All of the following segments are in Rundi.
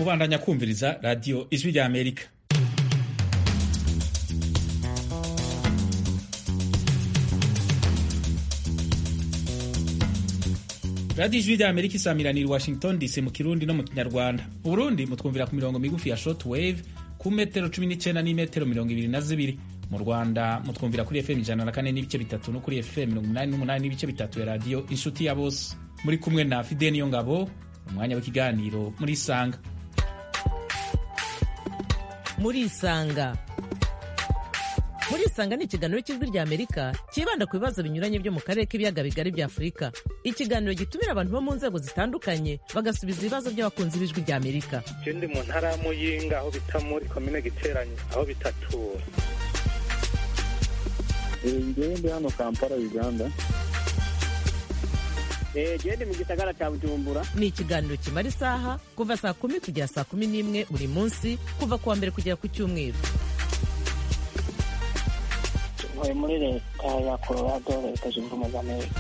mubandanya kumviriza radiyo ijwi rya amerika radiyo ijwi rya amerika isamiranira i washington dc mu kirundi no mu kinyarwanda mu burundi mutwumvira ku mirongo migufi ya short wave ku metero cumi n'icyenda n'imetero mirongo ibiri na zibiri mu rwanda mutwumvira kuri fm ijana na kane n'ibice bitatu no kuri fm mirongo umunani n'umunani n'ibice bitatu ya radiyo inshuti ya bose muri kumwe na fide niyo ngabo umwanya w'ikiganiro muri isanga muri isanga muri isanga ni ikiganiro cy'ijwi rya amerika cyibanda ku bibazo binyuranye byo mu karere k'ibiyaga bigari bya afurika ikiganiro gitumira abantu bo mu nzego zitandukanye bagasubiza ibibazo by'abakunzi b'ijwi rya amerika je ndi mu ntara ya muyinga aho bita muri komine giteranye aho bitatura ngewe ndi hano kampala uganda gende mu gisagara cya bujumbura ni ikiganiro kimara isaha kuva saa kumi kugera saa kumi n'imwe buri munsi kuva ku wa mbere kugera ku cyumweru ntuye muri leta ya colorado leta zunze ubumwe za amerika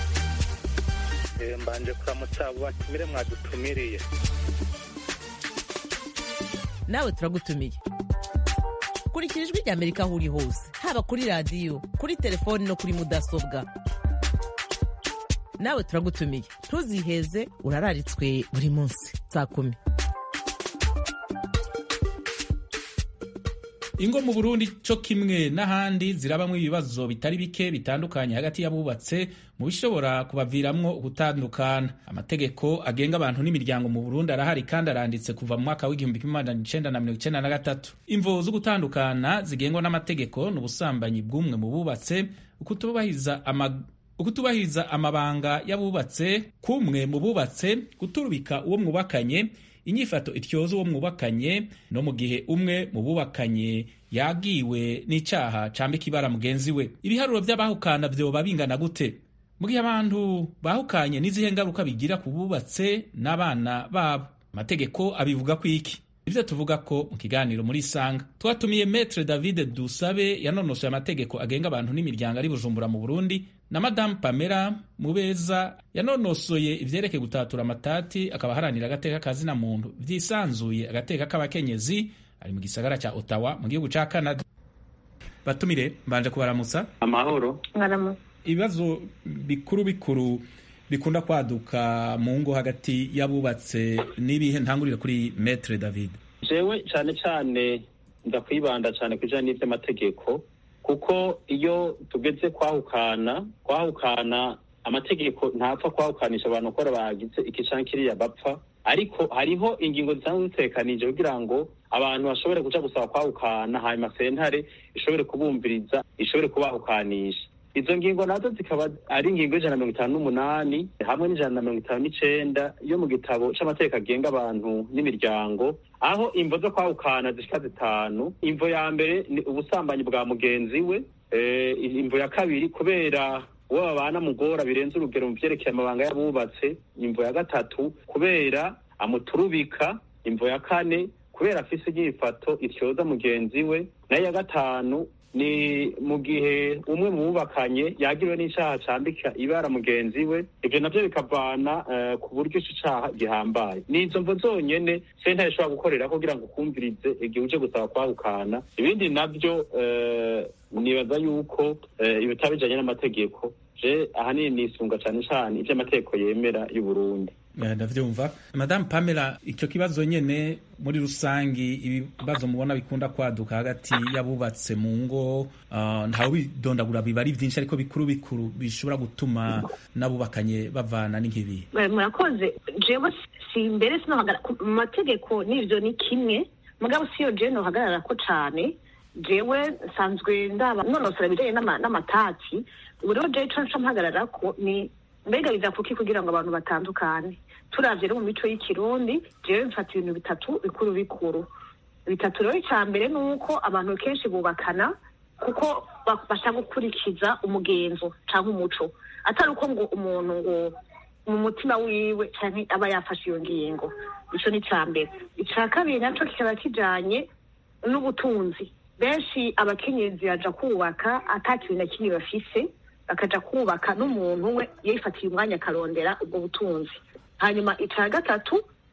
Eh, mbanje kuramutsa abo batumire mwadutumiriye nawe turagutumiye kurikira ijwi rya amerika aho uri hose haba kuri radiyo kuri telefoni no kuri mudasobwa nawe turagutumiye ntuziheze urararitswe buri munsi saa kumi ingo mu burundi co kimwe n'ahandi zirabamwo ibibazo bitari bike bitandukanye hagati y'abubatse mu bishobora kubaviramwo gutandukana amategeko agenga abantu n'imiryango mu burundi arahari kandi aranditse kuva mu mwaka w'igihumbi kimwe magana icenda na mirongo icenda na gatatu imvo zo gutandukana zigengwa n'amategeko ni ubusambanyi bw'umwe mu bubatse ukutubahiriza ama ukutubahiriza amabanga y'abubatse kumwe mu bubatse guturubika uwo mwubakanye inyifato ityoza uwo mwubakanye no mu gihe umwe mu bubakanye yagiwe n'icyaha cambika ibara mugenzi we ibiharuro by'abahukana vyoba bingana gute mu gihe abantu bahukanye n'izihe ngaruka bigira ku bubatse n'abana babo amategeko abivuga ko iki ivyo tuvuga ko mu kiganiro muri isanga twatumiye metre david dusabe yanonosoye amategeko agenga abantu n'imiryango ari bujumbura mu burundi na madamu pamela mubeza yanonosoye ivyerekeye gutatura amatati akaba aharanira agateka kazina muntu vyisanzuye agateka k'abakenyezi ari mu gisagara ca ottawa mu gihugu ca canada batumire mbanje kubaramutsa amahoro ibibazo bikuru bikuru bikunda kwaduka mu ngo hagati y'abubatse n'ibihe ntangurire kuri metre david jewe cyane cyane ndakwibanda cyane ku bijyanye n'iby'amategeko kuko iyo tugeze kwahukana kwahukana amategeko ntapfa kwahukanisha abantu ko bagize iki canke kiriya bapfa ariko hariho ingingo zisanzwe zitekanije kugira ngo abantu bashobore kuja gusaba kwahukana hanyuma sentare ishobore kubumviriza ishobore kubahukanisha izo ngingo nazo zikaba ari ingingo y'ijana na mirongo itanu n'umunani hamwe n'ijana na mirongo itanu n'icenda yo mu gitabo c'amategeko agenga abantu n'imiryango aho imvo zo kwahukana zishika zitanu imvo ya mbere ni ubusambanyi bwa mugenzi we eh, imvo ya kabiri kubera uwo babana mugora birenze urugero mu vyerekeye amabanga y'abubatse imvo ya gatatu kubera amuturubika imvo ya kane kubera afise inyifato ityoza mugenzi we nayo ya gatanu ni mu gihe umwe mu bubakanye yagiriwe n'icaha cambika ibara mugenzi we ivyo navyo bikavana uh, ku buryo ico caha gihambaye ni izo mvo zonyene sentare ishobora gukorera kugira ngo ukumvirize igihe uje gusaba kwahukana ibindi navyo uh, nibaza yuko uh, ibitaba bijanye n'amategeko je ahanini nisunga cane cane ivyo amategeko yemera y'uburundi ndavyumva madamu pamela icyo kibazo nyene muri rusangi ibibazo mubona bikunda kwaduka hagati y'abubatse mu ngo uh, ntawe bidondagura biba ari vyinshi ariko bikuru bikuru bishobora gutuma n'abubakanye bavana n'inkibi murakoze jewe si mbere sinohagara mu mategeko n'ivyo ni kimwe mugabo siyo jewe nohagarara ko cane jewe nsanzwe ndaba nonosora ibijanye n'amatati ubu rero jewe ico nca mpagararako ni mbega biza kuki kugira ngo abantu batandukane turavye no mu mico y'ikirundi jewe mfata ibintu bitatu bikuru bikuru bitatu rero icya mbere ni uko abantu kenshi bubakana kuko bashaka gukurikiza umugenzo cyangwa umuco atari uko ngo umuntu ngo mu mutima wiwe cyangwa aba yafashe iyo ngingo icyo ni icya mbere icya kabiri nacyo kikaba kijanye n'ubutunzi benshi abakenyezi baja kubaka ata kintu na kimwe bafise bakaja kubaka n'umuntu we yifatiye umwanya akarondera ubwo butunzi hanyuma icya gatatu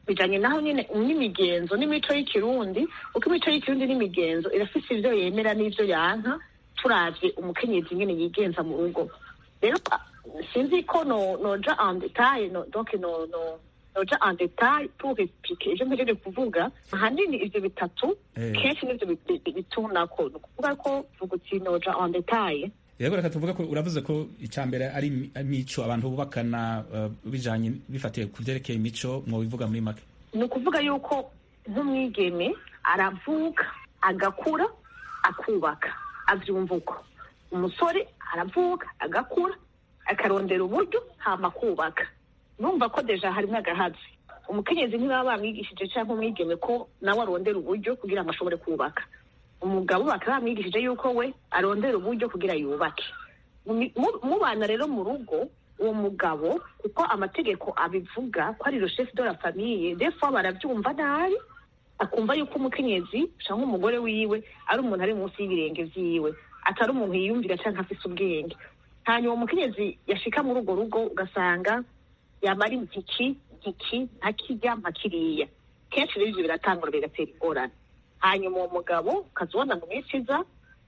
bijanye naho nyene n'imigenzo n'imico y'ikirundi kuko imico y'ikirundi n'imigenzo irafise ivyo yemera n'ivyo yanka turavye umukenyezi nyene yigenza mu rugo rero ah, sinzi ko no noja en detail no, donc no no noja en detail pour expliquer ivyo mpejeje kuvuga ahanini ivyo bitatu Eh. kenshi nivyo bi- bi- bitunako ni ukuvuga ko vuga uti noja en detail yego reka tuvuge ko uravuze ko icya mbere ari imi- imico abantu bubakana uh, bijanye bifatiye ku vyerekeye imico mwobivuga muri make ni ukuvuga yuko nk'umwigeme aravuka agakura akubaka avyumva uko umusore aravuka agakura akarondera uburyo hama akubaka numva ko deja harimwo agahazi umukenyezi ntibaba bamwigishije cyangwa umwigeme ko nawe arondera uburyo kugira ngo ashobore kubaka umugabo bakaba bamwigishije yuko we arondera uburyo kugira yubake Mu- mu- mubana rero mu rugo uwo mugabo kuko amategeko abivuga ko ari le chef de la famille des fois barabyumva nabi akumva yuko umukenyezi cyangwa umugore wiwe ari umuntu ari munsi y'ibirenge vyiwe atari umuntu yiyumvira cyangwa afise ubwenge hanyuma umukenyezi yashika muri urwo rugo ugasanga yamara impiki mpiki ntakirya mpakiriya kenshi rero ivyo biratangura bigatera ingorane hanyuma uwo mugabo ukazibona mu minsi iza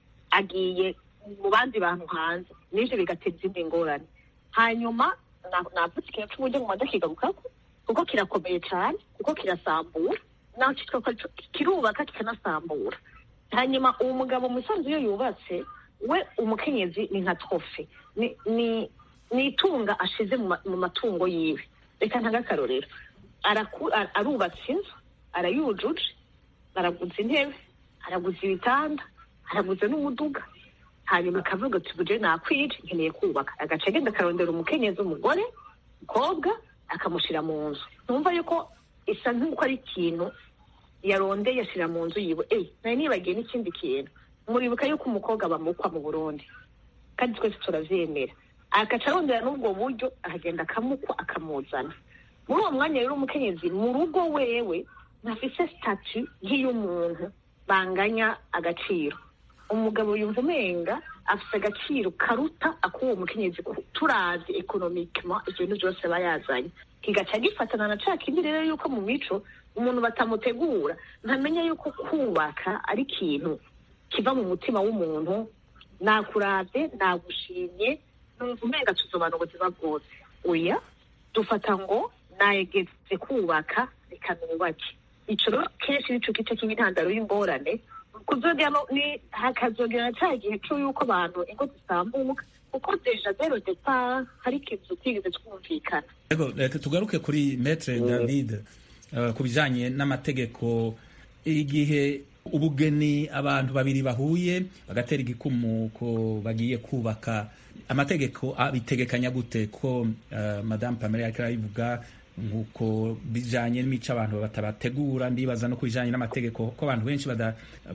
agiye mu bandi bantu hanze n'ivyo bigatera izindi ngorane hanyuma na- navutse ikintu c'uburyo nguma ndakigarukako kuko kirakomeye cane kuko kirasambura naho kitwa ko arico- kirubaka kikanasambura hanyuma uwo mugabo musanzu iyo yubatse we umukenyezi ni nka trofe ni ni ni itunga ashize mu ma- mu matungo yiwe reka ntaga akarorero Araku- ar- arubatse inzu arayujuje araguza intebe araguza ibitanda araguza n'umuduga hanyuma akavuga ati buje nakwije nkeneye kubaka agaca agenda akarondera umukenyezi umugore umukobwa akamushira mu nzu numva yuko isa nk'uko ari ikintu yarondeye ashyira mu nzu yiwe eyi nari nibagiye n'ikindi kintu muribuka yuko umukobwa bamukwa mu burundi kandi twese turavyemera agaca arondera n'ubwo buryo akagenda akamukwa akamuzana muri uwo mwanya rero umukenyezi mu rugo wewe ntafise statu nk'iy'umuntu banganya agaciro umugabo yumva umenga afise agaciro karuta akuwo mukenyezi ku- turavye economiquement ivyo bintu vyose aba yazanye kigaca gifatana na ca kindi rero yuko mu mico umuntu batamutegura ntamenya yuko kubaka ari ikintu kiva mu mutima w'umuntu nakuravye nagushimye numva umenga tuzobana ubuzima bwose oya dufata ngo nayegeze kubaka reka nubake ico rero kenshi nico gice cy'intandaro y'ingorane kuzogera no- ni hakazogera na ca gihe co yuko abantu ingo zisambuka kuko deja zero depart hari ikintu tutigeze twumvikana Yego, reka tugaruke kuri Maître David uh, ku bijanye n'amategeko igihe ubugeni abantu babiri bahuye bagatera igikumu ko bagiye kubaka amategeko abitegekanya gute ko uh, Madame Pamela yariko arabivuga nkuko bijanye n'imico abantu batabategura ndibaza no kubijanye n'amategeko ko abantu benshi bada-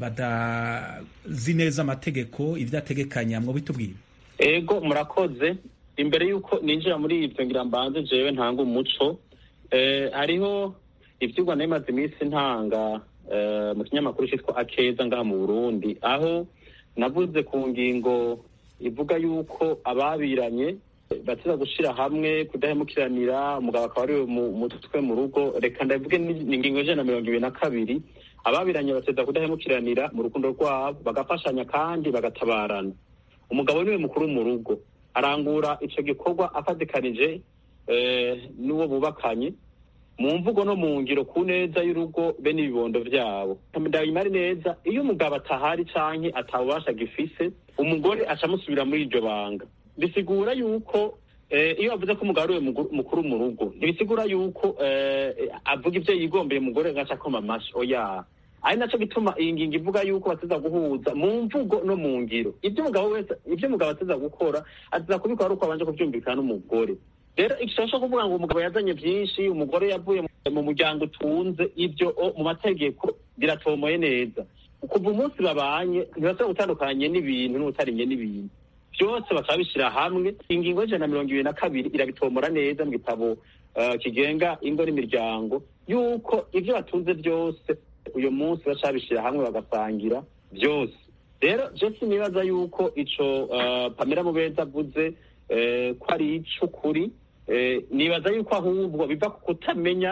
badazi neza amategeko ivyo ategekanya mwo bitubwira ego murakoze imbere y'uko ninjira muri ibyo ngira mbanze jewe ntanga umuco eh, hariho ivyigwa nari maze iminsi ntanga eh, mu kinyamakuru citwa akeza ngaha mu burundi aho navuze ku ngingo ivuga yuko ababiranye bateza gushira hamwe kudahemukiranira umugabo akaba ariwe mu- mutwe mu rugo reka ndavuge ni ni ingingo ijana na mirongo ibiri na kabiri ababiranye bateza kudahemukiranira mu rukundo rwabo bagafashanya kandi bagatabarana umugabo niwe mukuru mu rugo arangura ico gikorwa afatikanije eh, n'uwo bubakanye mu mvugo no mu ngiro ku neza y'urugo be n'ibibondo vyabo ndabimari neza iyo umugabo atahari canke atabubasha gifise umugore aca amusubira muri iryo banga bisigura yuko eh, iyo bavuze ko umugabo ariwe mugu- mukuru mu rugo ntibisigura yuko eh, avuga ivyo yigombeye umugore agaca akoma amashi oya ari naco gituma iyi ngingo ivuga yuko bateza guhuza mu mvugo no mu ngiro ibyo umugabo wese ibyo umugabo ateza gukora ateza kubikora ari uko abanje kuvyumvikana n'umugore rero igishobora kuvuga ngo umugabo yazanye vyinshi umugore yavuye mu- mu muryango utunze ibyo o, mu mategeko biratomoye neza kuva umunsi babanye ntibashobora gutandukanye n'ibintu n'ubutarinye n'ibintu byose bakaba bishyira hamwe ingingo y'ijana na mirongo ibiri na kabiri irabitomora neza mu gitabo eh, kigenga ingo n'imiryango yuko ibyo batunze byose uyu munsi baca babishyira hamwe bagasangira byose rero je sinibaza yuko ico eh, pamela mubeza avuze eh, ko ari ic'ukuri eh, nibaza yuko ahubwo biva ku kutamenya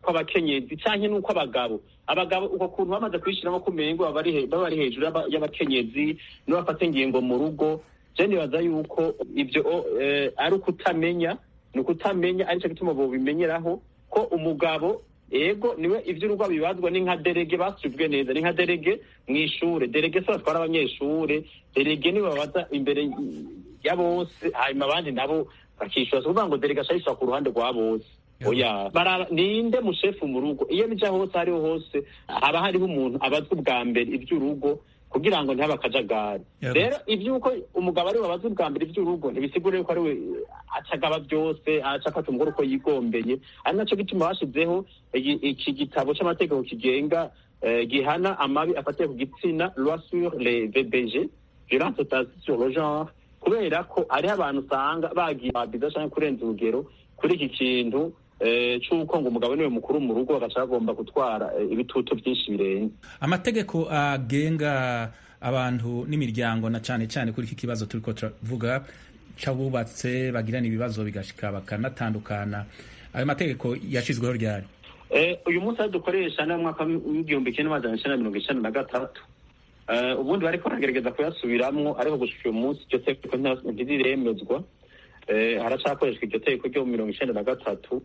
kw'abakenyezi canke n'uko abagabo abagabo uko kuntu bamaze kwishyiramo kumengo baba ari he- baba ari hejuru y'aba- y'abakenyezi n'abafata ingingo mu rugo je nibaza yuko ibyo eh, ari ukutamenya ni ukutamenya aricyo gituma bobimenyeraho ko umugabo ego niwe ivy'urugo bibazwa ni nka derege basubwe neza ni nka derege mw'ishure derege se batwara abanyeshure derege niwe babaza imbere ya bose hanyuma abandi nabo bakishura si ukuvuga ngo derege ashayishura ku ruhande rwa bose oya baraba ninde mushefu mu rugo iyo bija hose ariho hose haba hariho umuntu abazwa ubwa mbere ivy'urugo kugira ngo ntihabe akajagari Yego. rero ivy'uko umugabo ariwe abazwa ubwa mbere ivy'urugo ntibisigure yuko ariwe acagaba byose aca afata umugore uko yigombeye ari naco gituma bashizeho iki- iki gitabo c'amategeko kigenga eh, gihana amabi afatiye ku gitsina loi sur les VBG violence basée sur le genre kubera ko hariho abantu usanga bagiye babiza canke kurenza urugero kuri iki kintu eh, c'uko ngo umugabo niwe mukuru mu rugo bagaca bagomba gutwara eh, ibitutu vyinshi birenze amategeko agenga abantu n'imiryango na cyane cyane kuri iki kibazo turiko turavuga c'abubatse bagirana ibibazo bigashika bakanatandukana ayo mategeko yashizweho ryari Eh, uyu munsi aho dukoresha ni umwaka w'igihumbi kimwe n'amajana icenda na mirongo icenda na gatatu Eh, ubundi bariko baragerageza kuyasubiramwo ariko gushika uyu munsi iryo tegeko nta- ntiriremezwa Eh, haracakoreshwa iryo tegeko ryo mu mirongo icenda na gatatu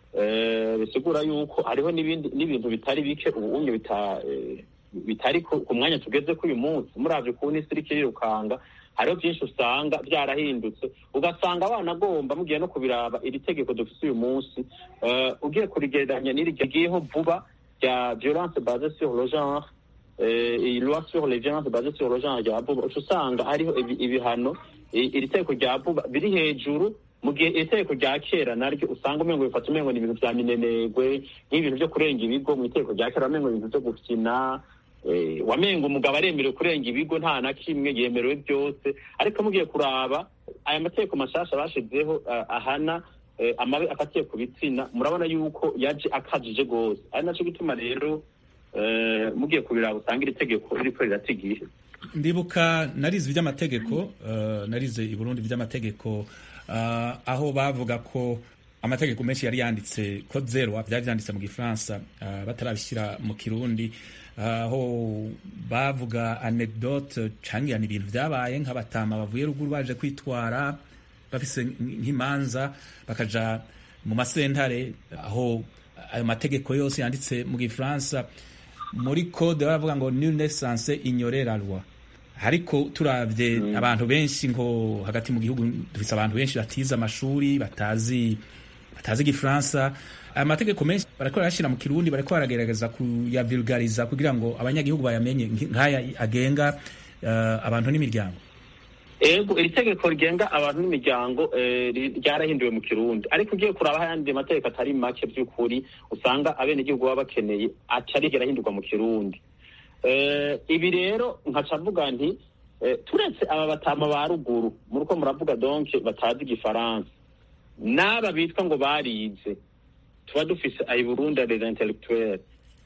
Eh, bisigura yuko hariho n'ibindi n'ibintu bitari bike ubu unye bita eh, bitari ku ku mwanya tugeze k'uyu munsi muravye ukuntu isi iriko irirukanga hariho byinshi usanga byarahindutse ugasanga abana agomba mugiye no kubiraba iri tegeko dufise uyu munsi eh, ugiye kurigereranya n'iri rigiyeho vuba rya violence basée sur le genre eh, iyi loi sur les violences basées sur le genre rya vuba uca usanga hariho ibi- ibihano i- iri tegeko rya vuba biri hejuru mu gihe iri tegeko rya kera naryo usanga umengo bifata umengo ni ibintu vya minenegwe nk'ibintu vyo kurenga ibigo mu itegeko rya kera wamengo ibintu vyo gukina eh, wamengo umugabo aremerewe kurenga ibigo nta na kimwe yemerewe byose ariko mugiye kuraba aya mategeko mashasha bashizeho eh, ahana eh, amabi afatiye ku bitsina murabona yuko yaje akajije gose ari naco gituma rero eh, mugiye kubiraba usanga iri tegeko ririko rirata igihe ndibuka narize iby'amategeko eh, narize i burundi iby'amategeko eh, aho bavuga ko amategeko menshi yari yanditse ko zero byari byanditse mu gifaransa eh, batarabishyira mu kirundi aho bavuga anecdote cangirana ibintu byabaye nk'abatama bavuye ruguru baje kwitwara bafise nk'imanza bakaja mu masentare aho ayo mategeko yose yanditse mu gifaransa muri code baravuga ngo nul ne censé ignorer la loi ariko turavye abantu benshi ngo hagati mu gihugu dufise abantu benshi batize amashuri batazi batazi igifaransa aya mategeko menshi bariko barayashira mu kirundi bariko baragerageza kuyavulgariza kugira ngo abanyagihugu bayamenye nk'aya agenga eh, abantu n'imiryango ego iri tegeko rigenga abantu n'imiryango eh, ri- ryarahinduwe mu kirundi ariko ugiye kuraba ayandi mategeko atari make by'ukuri usanga abenegihugu baba bakeneye atarigera ahindurwa mu kirundi Eh, ibi rero nkaca mvuga nti eh, turetse aba batama ba ruguru muriko muravuga donc batazi igifaransa n'aba bitwa ngo barize tuba dufise ayi burundi les intellectuels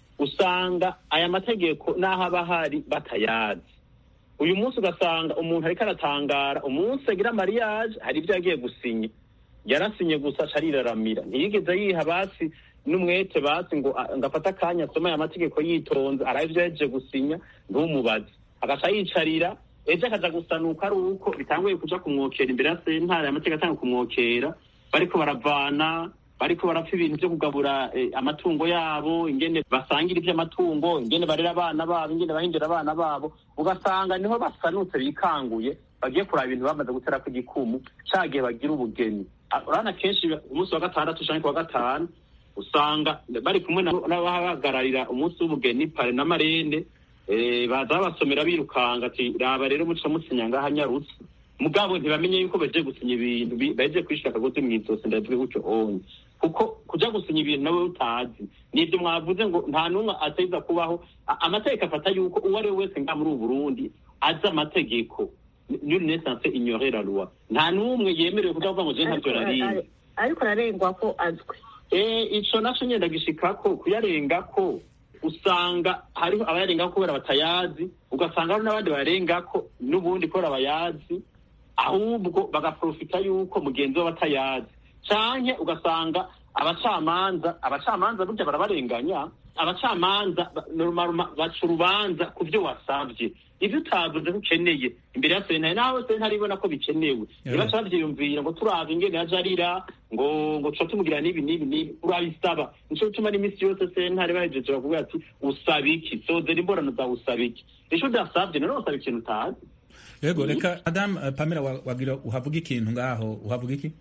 usanga aya mategeko n'aho aba ahari batayazi uyu munsi ugasanga umuntu ariko aratangara umunsi agira mariage hari ibyo yagiye gusinya yarasinye gusa aca ariraramira ntiyigeze yiha basi n'umwete basi ngo a- ngo afate akanya asome aya mategeko yitonze arabe ibyo yahejeje gusinya ntumubaze agaca yicarira ejo akaja gusanuka ari uko bitanguye kuja kumwokera imbere ya sentare amategeko atanga kumwokera bariko baravana bariko barapfa ibintu vyo kugabura eh, amatungo yabo ingene basangira ivy'amatungo ingene barera abana babo ingene bahindura abana babo ugasanga niho basanutse bikanguye bagiye kuraba ibintu bamaze guterako igikumu ca gihe bagira ubugeni Ah, urabona kenshi umunsi wa gatandatu canke ku wa gatanu usanga bari kumwe na- n'abahagararira umunsi w'ubugeni pare na marene eh, baza babasomera birukanga ati raba rero muca musinya ngaha nyarutse mugabo ntibamenye yuko baje gusinya ibintu bi- baje kwishura akagozi mw'izosi ndavuge gutyo onye kuko kuja gusinya ibintu nawe utazi nivyo mwavuze ngo nta n'umwe ateza kubaho A- amategeko afata yuko uwo ari we wese nga muri ubu burundi azi amategeko nul ne censé ignorer la loi nta n'umwe yemerewe kuja kuvuga ngo je ntavyo nariye ariko ararengwa ko azwi Eh, ico naco nyenda gishikako kuyarengako usanga hariho abayarengako kubera batayazi ugasanga hari n'abandi bayarengako n'ubundi kubera bayazi ahubwo bagaprofita yuko mugenzi we batayazi canke ugasanga abacamanza abacamanza burya barabarenganya abacamanza ba- normal- baca urubanza ku byo wasabye ibyo utavuze ko ukeneye imbere ya sentare nawe sentare ibona ko bikenewe Yeah. nibaca bavyiyumvira ngo turaza ingene yaje arira ngo ngo tuca tumugira n'ibi n'ibi n'ibi urabisaba nico gituma n'iminsi yose sentare bahejeje bakuvuga ati usaba iki sozera imborano zawe usaba iki ico udasavye none usaba ikintu utazi yego reka madame eh, pamela wa- wagira uhavuga ikintu ngaho uhavuga iki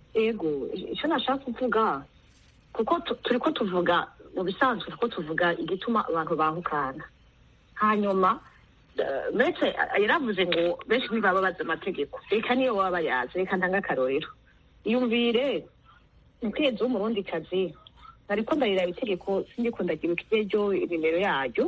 ego icyo nashaka kuvuga kuko tu- turi ko tuvuga mu bisanzwe turi ko tuvuga igituma abantu bahukana hanyuma eh, mbese eh, yaravuze ngo benshi ntibaba bazi amategeko reka niyo baba bayazi reka ntange akarorero iyumvire umutetsi w'umurundikazi nariko ndarira itegeko sindiko ndagira ikiryo nimero yaryo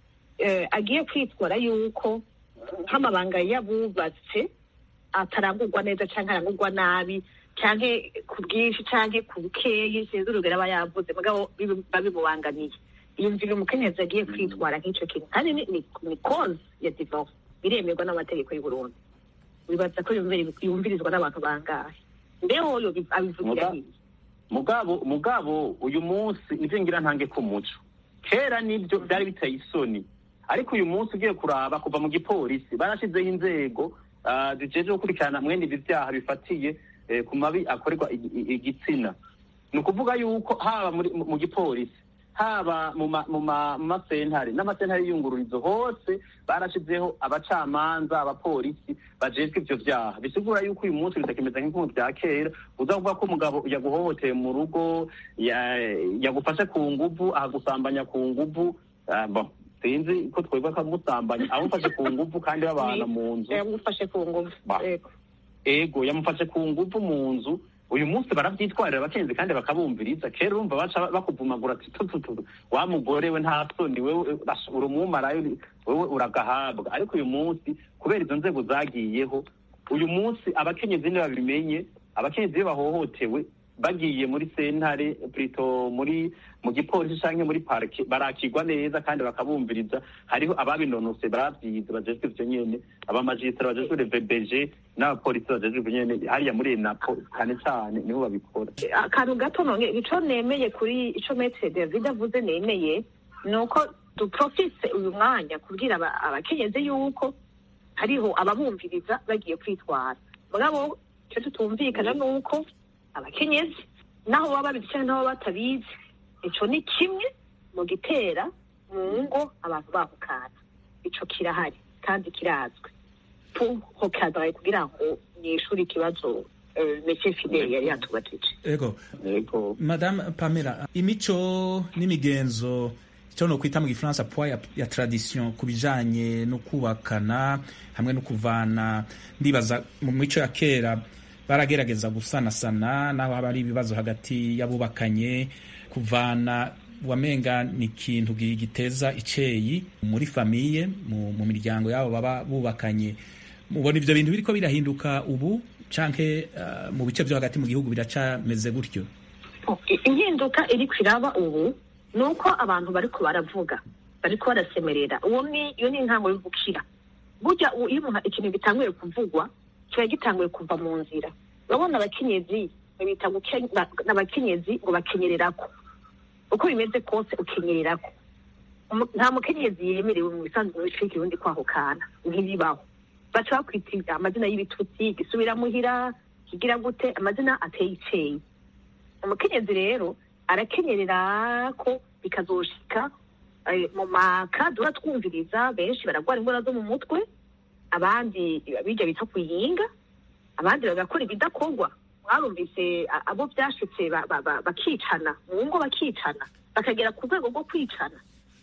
eh, agiye kwitwara yuko nk'amabanga y'abubatse atarangurwa neza cyangwa arangurwa nabi cyangwa ku bwinshi cyangwa ku bukeyi sinzi urugero aba yavuze mugabo bibi- babimubangamiye yumvira umukenyezi agiye kwitwara nk'icyo kintu kandi ni, ni, ni cause ya divorce biremerwa n'amategeko y'u Burundi wibaza ko yumviri- yumvirizwa n'abantu bangahe mbeho yo bi- abivugira Muga- hiye mugabo mugabo uyu munsi nivyo ngira ntange ku muco kera nibyo byari biteye isoni ariko uyu munsi ugiye kuraba kuva mu gipolisi barashizeho inzego ah, zijejwe gukurikirana mwene ibi vyaha bifatiye eh, ku mabi akorerwa igi- i- igitsina ni ukuvuga yuko haba muri- mu mu gipolisi haba mu ma- mu ma- mu masentare n'amasentare y'iyungururizo hose barashizeho abacamanza abapolisi bajejwe ivyo vyaha bisigura yuko uyu munsi bitakimeze nk'inkumu vya kera uza kuvuga ko umugabo yaguhohoteye mu rugo ya- yagufashe ku nguvu ahagusambanya ku nguvu ah, bon, sinzi ko twebwe akamusambanya amufashe ku nguvu kandi babana mu nzu yamufashe ku ngufu Ba. Ego. ego yamufashe ku nguvu mu nzu uyu munsi baravyitwarira abakenzi kandi bakabumviriza kera urumva baca bakuvumagura ati tututu wa mugore we nta soni wewe urash- uri umumarayo wewe uragahabwa ariko uyu munsi kubera izo nzego zagiyeho uyu munsi abakenyezi ntibabimenye abakenyezi iyo bahohotewe bagiye muri sentare plito muri mu gipolisi canke muri parike barakigwa neza kandi bakabumviriza hariho ababinonose baravyize bajejwe ivyo nyene abamajisitara bajejwe revbg n'abapolisi bajejwe ivyo nyene hariya muri enapo cane cane niho babikora akantu gato none ico nemeye kuri ico metre david avuze nemeye ni uko duprofise uyu mwanya kubwira aba- abakenyezi yuko hariho ababumviriza bagiye kwitwara mugabo icyo tutumvikana ni uko abakenyezi naho baba babizi cyangwa naho baba batabizi ico ni kimwe mu gitera mu ngo abantu bahukana ico kirahari kandi kirazwi tuhokadaye kugira ngo nyishure ikibazo eh, Monsieur Fidel yari yatubajije ego yego madame pamela imico n'imigenzo icyo no kwita mu gifaransa poids ya, ya tradition ku bijanye no kubakana hamwe no kuvana ndibaza mu mico ya kera baragerageza gusanasana naho haba hari ibibazo hagati y'abubakanye kuvana wamenga ni ikintu gi- giteza iceyi muri famiye mu, mu miryango yabo baba bubakanye mubona ivyo bintu biriko birahinduka ubu canke uh, mu bice vyo hagati mu gihugu biracameze gutyo impinduka iri kwiraba ubu ni uko abantu bariko baravuga bariko barasemerera uwo ni iyo ni intango y'ubukira burya u- iyo umuntu ikintu gitanguye kuvugwa kiba gitanguye kuva mu nzira urabona abakenyezi babita guke- ba- n'abakenyezi ngo bakenyererako uko bimeze kose ukenyererako Umu- nta mukenyezi yemerewe mu bisanzwe mu bice y'ikirundi kwahukana ntibibaho baca bakwita amazina y'ibitutsi gisubira muhira kigira gute amazina ateye iceye umukenyezi rero arakenyerera ko bikazoshika eh, mu makadura twumviriza benshi baragwara indwara zo mu mutwe abandi bijya bita kuyinga abandi bagakora ibidakorwa mwarumvise a- abo byashitse ba- ba- ba- bakicana mu ngo bakicana bakagera ku rwego rwo kwicana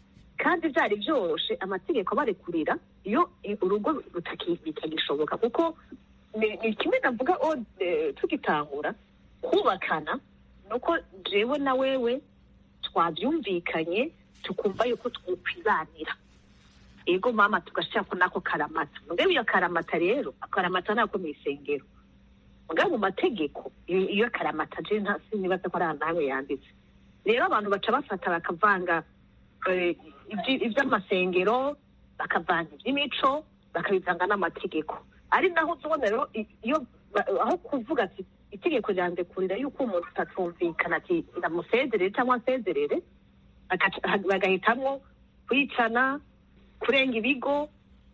kandi byari byoroshe amategeko abarekurira iyo i- urugo rutaki- bitagishoboka kuko ni ni kimwe navuga o eh, tugitangura kubakana nuko jewe na wewe twabyumvikanye tukumva yuko twokwibanira ego mama tugashirako nako karamata mugabe iyo karamata rero akaramata nako mw'isengero mugabe mu mategeko iyo iyo karamata je nta sinibaza ko ari ahantu hamwe yanditse rero abantu baca bafata bakavanga eh, ibyi- ivy'amasengero bakavanga ivy'imico bakabivanga n'amategeko ari naho uzibona rero i- iyo ba- aho kuvuga ati itegeko ryandekurira yuko umuntu atatumvikana ati ndamusezerere cyangwa nsezerere agaca- bagahitamwo kwicana kurenga ibigo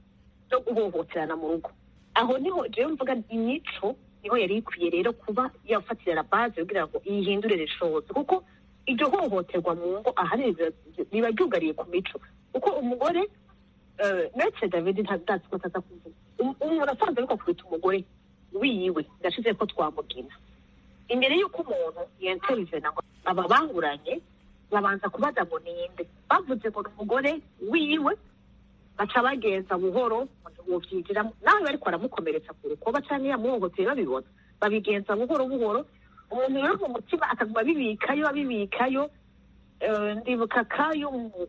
no guhohoterana mu rugo aho niho jewe mvuga imico niho yari ikwiye rero kuba yafatira la base kugira ngo yihindure reshoze kuko iryo hohoterwa mu ngo ahanini riba- riba ryugariye ku mico kuko umugore eh, ndetse david ntazi ko ataza kuvuga Um- umuntu asanzwe ariko akubita umugore wiwe ndashize ko twamugina imbere y'uko umuntu yenterivena ngo aba banguranye babanza kubaza ngo ninde bavuze ngo ni umugore wiwe baca bagenza buhoro wovyigiramo nawe bariko baramukomeretsa ku rukoba canke yamuhohoteye babibona babigenza buhoro buhoro umuntu rero mu mutima akaguma abibikayo abibikayo Eh, ndibuka kayo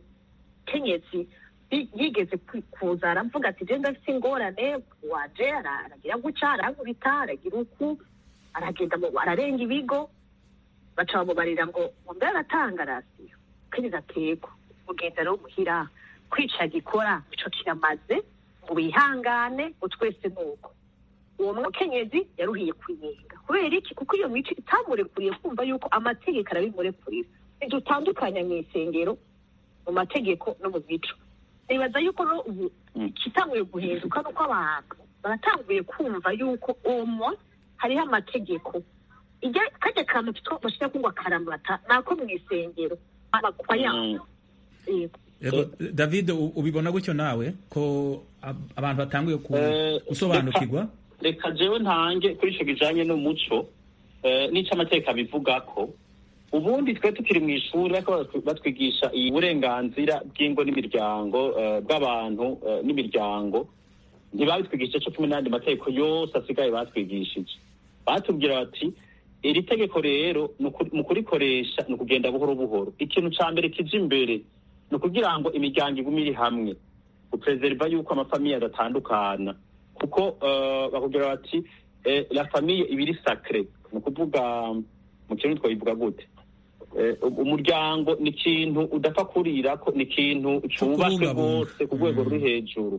umukenyezi yi- yigeze kwi- kuza aravuga ati je ndafise ingorane waje ara- aragira guca arankubita aragira uku aragenda mu- ararenga ibigo baca bamubarira ngo ngo mbe aratanga rasiyo kiriza kego ugenda rero muhira kwica gikora ico kiramaze ngo wihangane ngo twese nuko uwo mukenyezi yaruhiye kwinyenga kubera iki kuko iyo mico itamurekuriye kumva yuko amategeko arabimurekurira ntidutandukanya mu isengero mu mategeko no mu mico nibaza yuko rero ubu ikitanguye guhinduka nuko abantu baratanguye kumva yuko omwa hariho amategeko ijya kajya kantu kitwa bashira kungwa karamata nako mu isengero amakwa yabo Yego. Yego, david u- ubibona gutyo nawe ko ab- abantu batanguye ku- Eh, gusobanukirwa reka jewe ntange kuri ico kijanye n'umuco eh, n'ico amateka bivuga ko ubundi twe tukiri mu ishuri bariko batwi- batwigisha iyi burenganzira bw'ingo n'imiryango eh, bw'abantu eh, n'imiryango ntibabitwigisha co kumwe n'ayandi mategeko yose asigaye batwigishije batubwira bati iri tegeko rero ni uku- mu kurikoresha ni ukugenda buhoro buhoro ikintu ca mbere kija imbere ni ukugira ngo imiryango igume iri hamwe guperezeriva yuko amafamiye adatandukana kuko eh, bakubwira bati eh, la famille iba iri sacre ni ukuvuga mu kirundi twabivuga gute Eh, umuryango ni ikintu udapfa kurirako ni ikintu cubaswe kubungabunga. rwose ku rwego Mm. ruri hejuru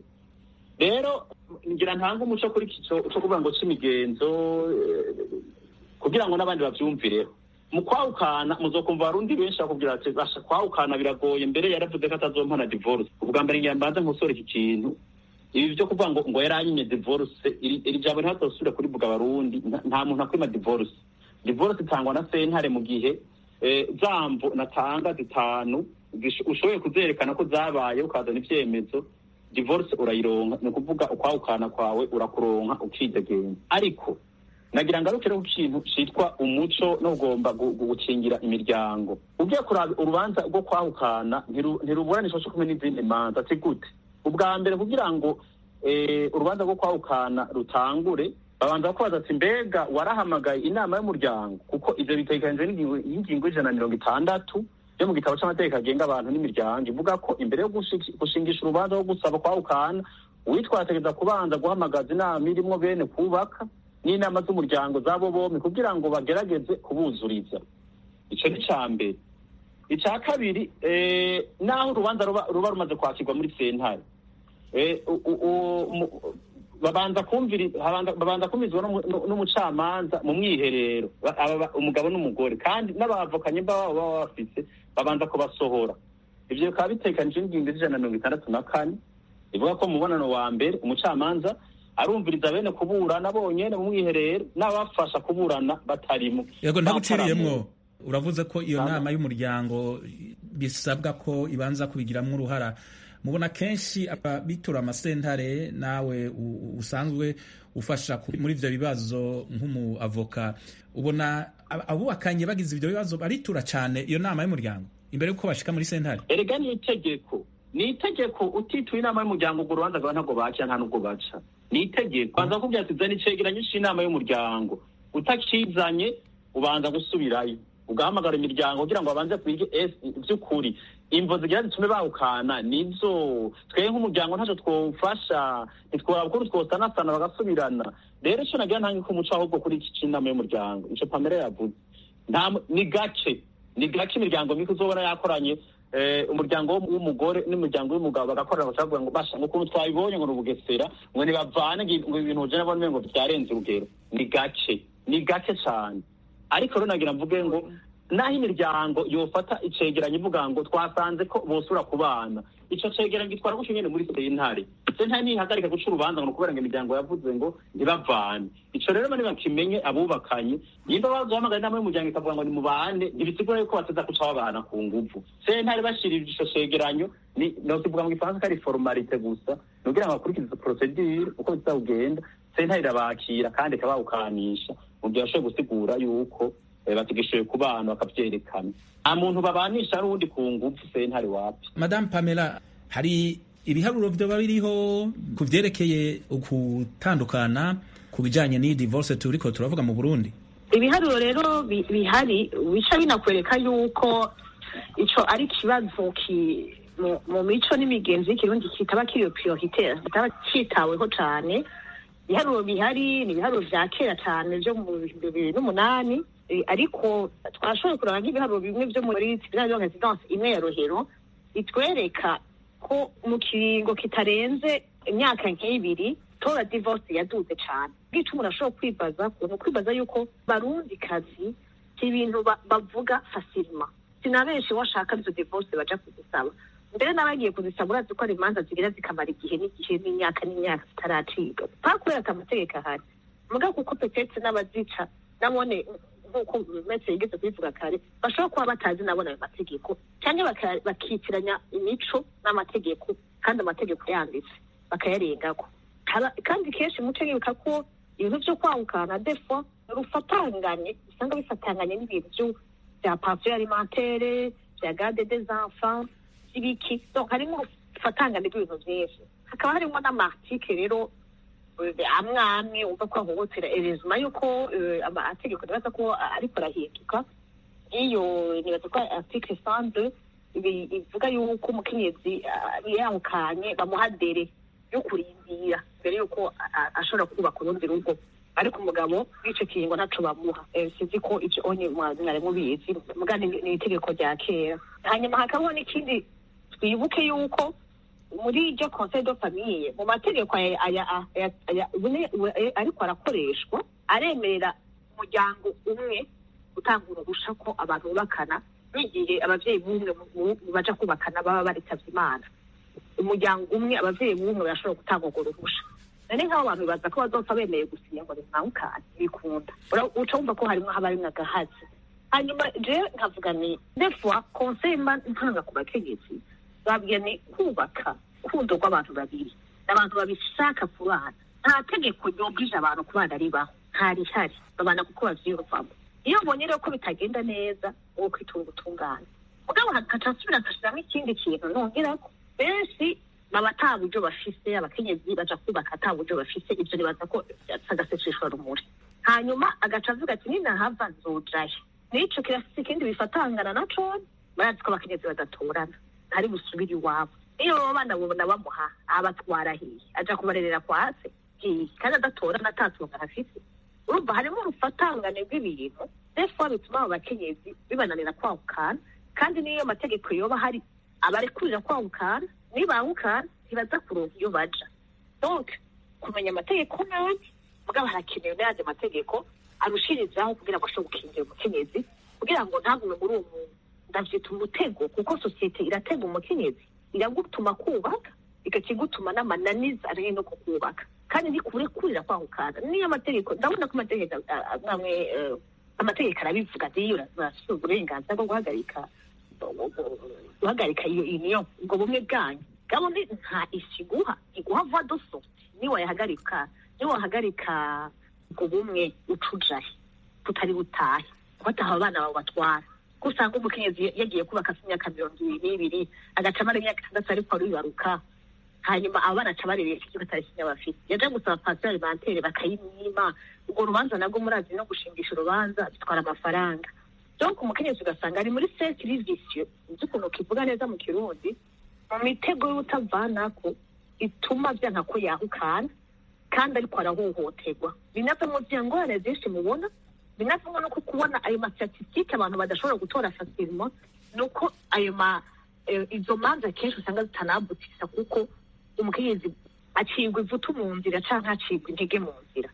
rero ngira ntanga umuco kuri iki co co kuvuga ngo c'imigenzo eh, kugira ngo n'abandi bavyumvireho mu kwahukana muzokumva abarundi benshi bakubwira ati basha kwahukana biragoye mbere yaravuze ko atazompana divorce ubwa mbere ngira mbanze nkosore iki kintu ibi byo kuvuga ngo ngo yaranyimye divorce iri iri jambo ntihatosubira kurivuga abarundi nta- nta muntu akwima divorce divorce itangwa na sentare mu gihe eh, zambo natanga zitanu zish- ushoboye kuzerekana ko zabaye ukazana ivyemezo divorce urayironka ni ukuvuga ukwahukana kwawe urakuronka ukidegenya ariko nagira ngaruke rero ku kintu citwa umuco no kugomba gu- gu- gukingira imiryango ugiye kuraba urubanza rwo kwahukana ntiru- ntiruburanisha co kumwe n'izindi manza si gute ubwa mbere kugira ngo eh, urubanza rwo kwahukana rutangure babanza kubaza ati mbega warahamagaye inama y'umuryango kuko ivyo bitegekanijwe n'ingingo- y'ingingo y'ijana na mirongo itandatu yo mu gitabo c'amategeko agenga abantu n'imiryango ivuga ko imbere yo gushi- gushingisha urubanza rwo gusaba kwahukana uwitwa ategereza kubanza guhamagaza inama irimwo bene kubaka n'inama z'umuryango z'abo bombi kugira ngo bagerageze kubuzuriza ico ni ca mbere ica kabiri eh, naho urubanza ruba ruba rumaze kwakirwa muri sentare eh, u- u- u- mu- babanza kumviri habanza- babanza kumvizwa n'umu- n'u- n'umucamanza mu mwiherero ba- aba- ba- umugabo n'umugore kandi n'abavukanye baba baba bafise babanza kubasohora ivyo bikaba bitekanije n'ingingo z'ijana na mirongo itandatu na kane ivuga ko mu mubonano wa mbere umucamanza arumviriza bene kuburana bonyene mu mwiherero n'abafasha kuburana batarimo yego ntabuciriyemwo Bataramye. uravuze ko iyo Nta- nama y'umuryango bisabwa ko ibanza kubigiramwo uruhara mubona kenshi abitura amasentare nawe u- usanzwe ufasha ku- muri ivyo bibazo nk'umu avoka ubona ab- abubakanye bagize ivyo bibazo baritura cane iyo nama y'umuryango imbere yuko bashika muri sentare erega ni itegeko ni itegeko utituye inama y'umuryango urwo rubanza rwawe ntabwo bakira nta n'ubwo baca ni itegeko banza kubwira ati zana icegeranyo c'inama y'umuryango utakizanye ubanza gusubirayo ugahamagara imiryango kugira ngo babanze twige ese ivy'ukuri imvo zigira zitume bahukana nizo twebwe nk'umuryango ntacyo twofasha ntitworaba ukuntu twosanasana bagasubirana rero ico nagira ntange ko umuco ahubwo kuri iki c'inama y'umuryango ico pamela yavuze nta mu- ni gake ni gake imiryango mike uzobona yakoranye eh, umuryango w'um- w'umugore n'umuryango w'umugabo bagakorana bakavuga ngo basha ngo ukuntu twabibonye ngo ni ubugesera ngo nibavane ngo ngo ibintu uje nabona ngo byarenze urugero ni gake ni gake cyane ariko rero nagira mvuge ngo naho imiryango yofata icegeranyo ivuga ngo twasanze ko bosura ku bana ico cegeranyo gitwara gutyo nyene muri sentare sentare ntihagarika guca urubanza ngo ni ukubera ngo imiryango yavuze ngo ntibavane ico rero bane bakimenye abubakanye nimba bazohamagara inama y'umuryango ikavuga ngo nimubane ntibisigura yuko bateza guca babana ku nguvu sentare bashirije ico cegeranyo ni nokivuga mu gifaransa ko ari formalite gusa nugira ngo bakurikize izo procedure uko bizawugenda sentare irabakira kandi ikabawukanisha mu gihe bashoboye gusigura yuko eh, bategesheje ku bana bakavyerekana nta muntu babanisha n'uwundi ku nguvu sentare wapi Madame Pamela hari ibiharuro vyoba biriho ku vyerekeye ukutandukana ku bijanye n'iyi divorce turiko turavuga mu Burundi ibiharuro rero bi- bihari bica binakwereka yuko ico ari ikibazo ki mu- mu mico n'imigenzi y'ikirundi kitaba kiri prioritaire kitaba citaweho cane ibiharuro bihari ni ibiharuro vya kera cane vyo mu bihumbi bibiri n'umunani Eh, ariko twashoboye kuraba nk'ibiharuro bimwe vyo muri tribunal de residence imwe ya rohero bitwereka ko mu kiringo kitarenze imyaka nk'ibiri tora divorce yaduze cane bwica umuntu ashobora kwibaza kuntu kwibaza yuko barundi kazi si ibintu ba- bavuga fasilima sina benshi washaka izo divorce baja kuzisaba mbere n'abagiye kuzisaba urazi ko hari imanza zigira zikamara igihe n'igihe n'imyaka n'imyaka zitaracibwa nta kubera ata amategeko ahari muga kuko petetse n'abazica nabone nk'uko metse yigeze kubivuga kare bashobora kuba batazi nabona ayo mategeko cyangwa baka- bakitiranya imico n'amategeko kandi amategeko yanditse bakayarengako Haba- kandi kenshi muce yibuka ko ibintu vyo kwahukana defo rufatanganye usanga bifatanganye n'ibintu vyo vya pension alimentaire vya garde des enfants ibiki donc harimo urufatangane rw'ibintu vyinshi hakaba harimo n'amartike rero eh, amwe amwe umva ko ahohotera erezuma yuko eh, amategeko nibaza ko ariko arahinduka iyo nibaza ko article sande ivuga yuko umukenyezi ah, yahukanye bamuha dere yo kurindira mbere yuko a- a- ashobora kubaka urundi rugo ariko umugabo w'ico kiringo ntaco bamuha Eh, sinzi ko ivyo onye mwari mubizi muga ni ni itegeko rya kera hanyuma hakabaho n'ikindi twibuke yuko muri iryo conseil de famille mu mategeko aya- aya- aya- aya- ubune- ubu- eh, ariko arakoreshwa aremerera umuryango umwe gutanga uruhusha ko abantu bubakana n'igihe abavyeyi b'umwe mu- mu- baja kubakana baba baritavye imana umuryango umwe abavyeyi b'umwe barashobora gutanga urwo ruhusha none nk'abo bantu bibaza ko bazopfa bemeye gusinya ngo nimwawukane bikunda Ura- uca wumva ko harimwo haba harimwo agahazi hanyuma jewe nkavuga ni defwa conseil mba ntanga ku bakenyezi babwiye ni kubaka kundo rw'abantu babiri n'abantu babishaka kubana nta tegeko ryobwije abantu kubana ribaho ntarihari babana kuko bavyiyumvamo iyo mbonye rero ko bitagenda neza uwo kwitura ubutungane mugabo hagaca asubira agashiramo ikindi kintu nongerako benshi baba ata buryo bafise abakenyezi baja kubaka ata buryo bafise ivyo nibaza ko agaseseshwa rumuri hanyuma agaca avuga ati ninahava nzojayo n'ico kirafise ikindi bifatangana na cone barazi ko abakenyezi badatorana ntari busubire iwabo iyo baba bana bobona bamuha abatwara hiye aja kubarerera kwa se hiye kandi adatorana atatunga afise urumva harimo urufatangane rw'ibintu defo bituma abo bakenyezi bibananira kwahukana kandi n'iyo mategeko yoba hari abarekurira kwahukana nibahukana ntibaza kuronka iyo baja donc kumenya amategeko nabi mugabo harakenewe n'ayandi mategeko arushirizaho kugira ngo ashobore gukingira umukenyezi kugira ngo ntagume muri uwo muntu ndavyita umutego kuko sosiyete iratega umukenyezi iragutuma kubaka ikakigutuma n'amananiza ari no kukubaka kandi ntikurekurira kwahukana niyo amategeko ndabona ko amategeko ah, amwe amwe eh, amategeko arabivuga ati iyo urafite uburenganzira bwo guhagarika guhagarika iyo iyo ubwo bumwe bwanyu gabo ni nta isi iguha iguha vuba doso niwayahagarika niwahagarika ubwo bumwe ucujahe tutari butahe bataha abana bawe batwara ko usanga umukenyezi yagiye kubaka afite imyaka mirongo ibiri n'ibiri agaca amara imyaka itandatu ariko aribaruka hanyuma abo bana aca barerera ikigo atari bafite yaje gusaba pansiyo alimentaire bakayimwima urwo rubanza nabwo murazi no gushingisha urubanza bitwara amafaranga donc umukenyezi ugasanga ari muri cercle vicieux uzi ukuntu kivuga neza mu kirundi mu mitego y'utavanako ituma vyanka ko yahukana kandi ariko arahohoterwa binavamo vya ngorane zinshi mubona binavamo no kubona ayo mastatistike abantu badashobora gutora facilement nuko ayo ma eh, izo manza kenshi usanga zitanambutsa kuko umukenyezi acibwa ivutu mu nzira canke acibwa intege mu nzira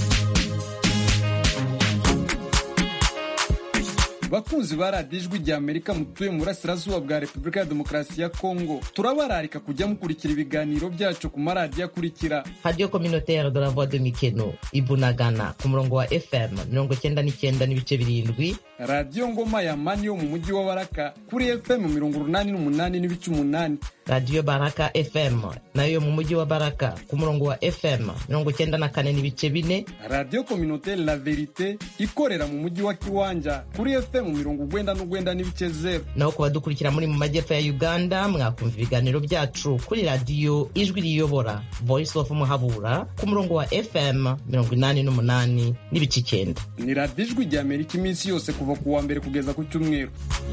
bakunzi ba radiyo ijwi rya amerika mutuye mu burasirazuba bwa repubulika ya demokarasi ya kongo turabararika kujya mukurikira ibiganiro byacu ku maradiyo akurikira radiyo communautaire de la voix de mikeno ibunagana ku murongo wa fm mirongo icyenda n'icyenda n'ibice birindwi radiyo ngoma ya mani yo mu mujyi wa baraka kuri fm mirongo urunani n'umunani n'ibice umunani radiyo baraka fm nayo yo mu mujyi wa baraka ku murongo wa fm mirongo icyenda na kane n'ibice bine radiyo communautaire la verite ikorera mu mujyi wa kiwanja kuri fm mirongo ugwenda n'ugwenda n'ibice zeru naho ku badukurikira muri mu majyepfo ya uganda mwakumva ibiganiro byacu kuri radiyo ijwi riyobora voice of muhabura ku murongo wa fm mirongo inani n'umunani n'ibice icyenda ni radiyo ijwi rya amerika iminsi yose kuva ku wa mbere kugeza ku cyumweru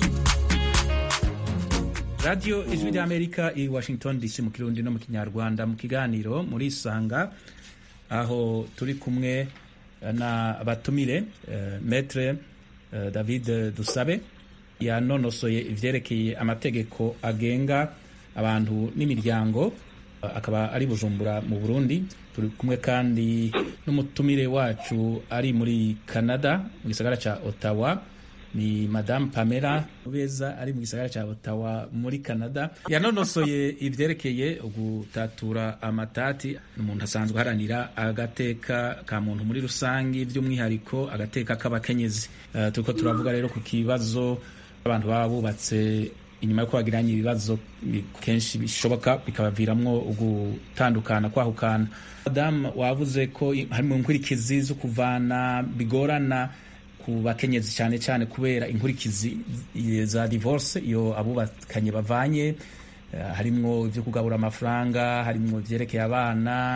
radiyo ijwi ry'amerika i washington dc mu kirundi no mu kinyarwanda mu kiganiro muri isanga aho turi kumwe na batumire uh, metre uh, david dusabe yanonosoye ivyerekeye amategeko agenga abantu n'imiryango uh, akaba ari bujumbura mu burundi turi kumwe kandi n'umutumire wacu ari muri canada mu gisagara ca ottawa ni madame pamela beza ari mu gisagara cya ottawa muri canada yanonosoye ivyerekeye gutatura amatati umuntu asanzwe aharanira agateka ka muntu muri rusange by'umwihariko agateka k'abakenyezi uh, turiko turavuga rero ku kibazo abantu baba bubatse inyuma yuko bagiranye ibibazo kenshi bishoboka bikabaviramwo gutandukana kwahukana madamu wavuze ko hari mu nkurikizi zo kuvana bigorana ku bakenyezi cyane cyane kubera inkurikizi za divorce iyo abubakanye bavanye uh, harimwo ibyo kugabura amafaranga harimwo ivyerekeye abana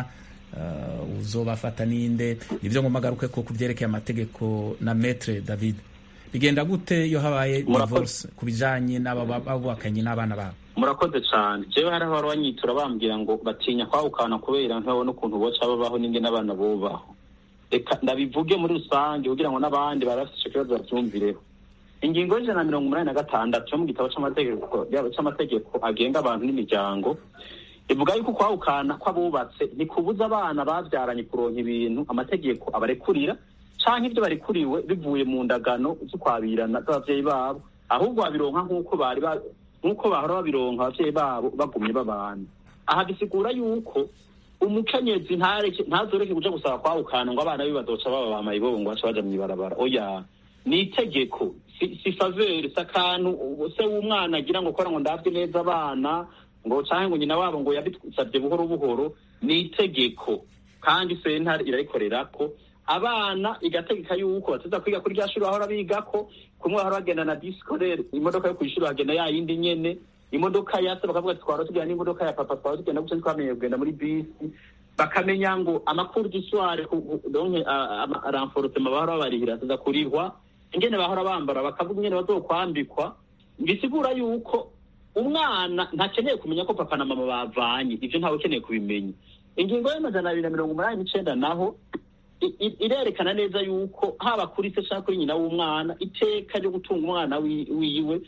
uh, uzobafata ninde nivyo ngomba garuke ko kuvyerekeye amategeko na metre david bigenda gute iyo habaye divorce ku bijanye n'ababakanye n'abana babo murakoze cyane jewe hari abari banyitura bambwira ngo batinya kwahukana kubera ntibabona ukuntu boca babaho n'indi n'abana bubaho reka ndabivuge muri rusange kugira ngo n'abandi bari bafite icyo kibazo babyumvireho ingingo y'ijana na mirongo umunani na gatandatu yo mu gitabo c'amategeko c'amategeko agenga abantu n'imiryango ivuga yuko kwahukana kw'abubatse ntikubuza abana babyaranye kuronka ibintu amategeko abarekurira canke ibyo barekuriwe bivuye mu ndagano z'ukwabirana z'abavyeyi babo ahubwo babironka nk'uko bari nk'uko bahora babironka abavyeyi babo bagumye babana aha bisigura yuko umukenyezi ntazoreke kuja gusaba kwahukana ngo abana be bazoca baba bamaye bobo ngo baca baja mw'ibarabara oya ni itegeko si faveri si akantu se w'umwana agira ngo kora ngo ndavye neza abana ngo canke ngo nyina wabo ngo yabisavye buhoro buhoro ni itegeko kandi sentare irarikorerako abana igategeka yuko bateza kwiga kuri rya shuri bahora bigako kumwe bahora bagenda na discolere imodoka yo kw'ishuri bagenda ya yindi nyene imodoka ya se bakavuga ati twara tugenda n'imodoka ya papa twara tugenda gutya twamenye kugenda muri bisi bakamenya ngo amakuru d'histoire donke renforcement bahora babarihira tuza kurihwa ingene bahora bambara bakavuga ingene bazokwambikwa bisigura yuko umwana ntakeneye kumenya ko papa na mama bavanye ivyo ntawe ukeneye kubimenya ingingo y'amajana abiri na mirongo umunani n'icenda naho irerekana neza yuko haba kuri se cyangwa kuri nyina w'umwana iteka ryo gutunga umwana wiwe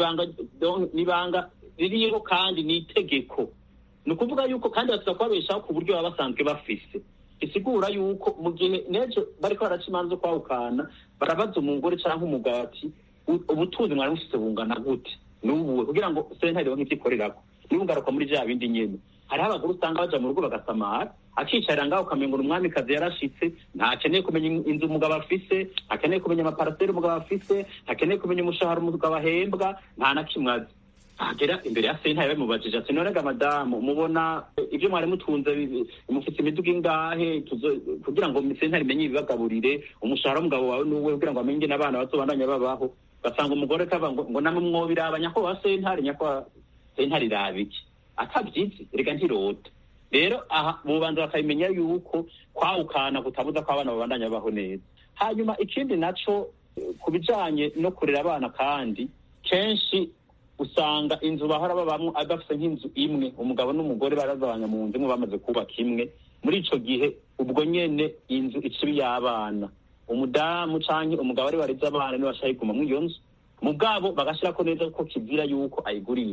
nibanga ririho kandi ni itegeko ni ukuvuga yuko kandi batuza kubabeshaho ku buryo baba basanzwe bafise bisigura yuko mu gihe n'ejo bariko baraca imanza zo kwahukana barabaza umugore cyangwa umugabo ati ubutunzi mwari mufise bungana gute n'ubuwe kugira ngo sentare ironke ivyo ikorerako nibungaruka muri vya bindi nyene hariho abagore usanga baja mu rugo bagasamara akicarira ngaho ukamenga umwamikazi yarashitse ntakeneye kumenya inzu umugabo afise ntakeneye kumenya amaparaseri umugabo afise ntakeneye kumenya umushahara umugabo ahembwa nta na kimwe azi agera imbere ya sentare bamubajije ati norega madamu mubona ibyo mwari mutunze mufite imiduga ingahe kugira ngo sentare imenye ibibagaburire umushahara w'umugabo wawe n'uwe kugira ngo amenye n'abana bazobandanya babaho basanga umugore kava ngo ngo namwe mwobiraba nyakubahwa sentare nyakubahwa sentare iraba iki atabyizi reka ntirota rero aha bubanza bakabimenya yuko kwahukana kutabuza ko abana babandanya babaho neza hanyuma ikindi naco ku bijanye no kurera abana kandi kenshi usanga inzu bahora babamwo bafise nk'inzu imwe umugabo n'umugore barazabanya mu nzu imwe bamaze kubaka imwe muri ico gihe ubwo nyene inzu icibi y'abana umudamu canke umugabo ari wareze abana niwe ashaka kuguma muri iyo nzu mugabo bagashirako neza ko kizira yuko ayigurisha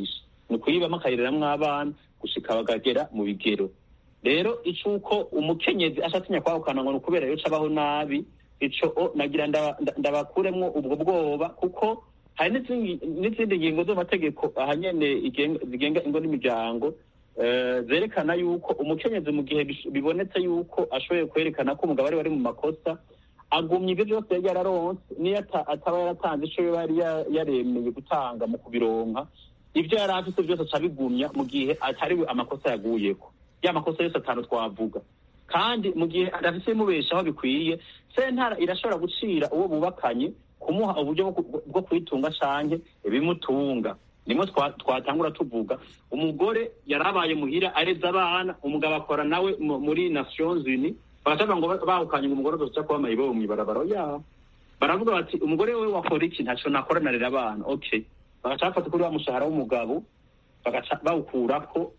ni ukuyibamo akayireramwo abana gushika bakagera mu bigero rero icuko umukenyezi ashatinya kwahukana ngo ni ukubera yo cabaho nabi ico nagira ndabakuremwo ubwo bwoba kuko hari n'izindi ngingo z'amategeko ahanyene zigenga ingo n'imiryango zerekana yuko umukenyezi mu gihe bibonetse yuko ashoboye kwerekana ko umugabo ari wari mu makosa agumya ibyo byose yari yararonse niyo ataba yaratanze ico yari yaremeye gutanga mu kubironka ibyo yari afise byose aca bigumya mu gihe atari we amakosa yaguyeko ya makosa yose atanu twavuga kandi mu gihe adafise imubeshaho bikwiye sentara irashobora gucira uwo bubakanye kumuha uburyo bwo kwitunga canke ibimutunga nimwe twatangura tuvuga umugore yarabaye muhira areza abana umugabo akora nawe muri nations unis bagacavuga ngo bahukanye ngo umugore azoca kuba mayibobo mw'ibarabara yabo baravuga bati umugore we wakora iki ntaco nakora narera abana okay bagaca bafata kuri wa mushahara w'umugabo bagaca bawukurako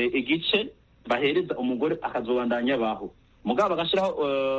igice bahereza umugore akazobandanya abaho mugabo bagashiraho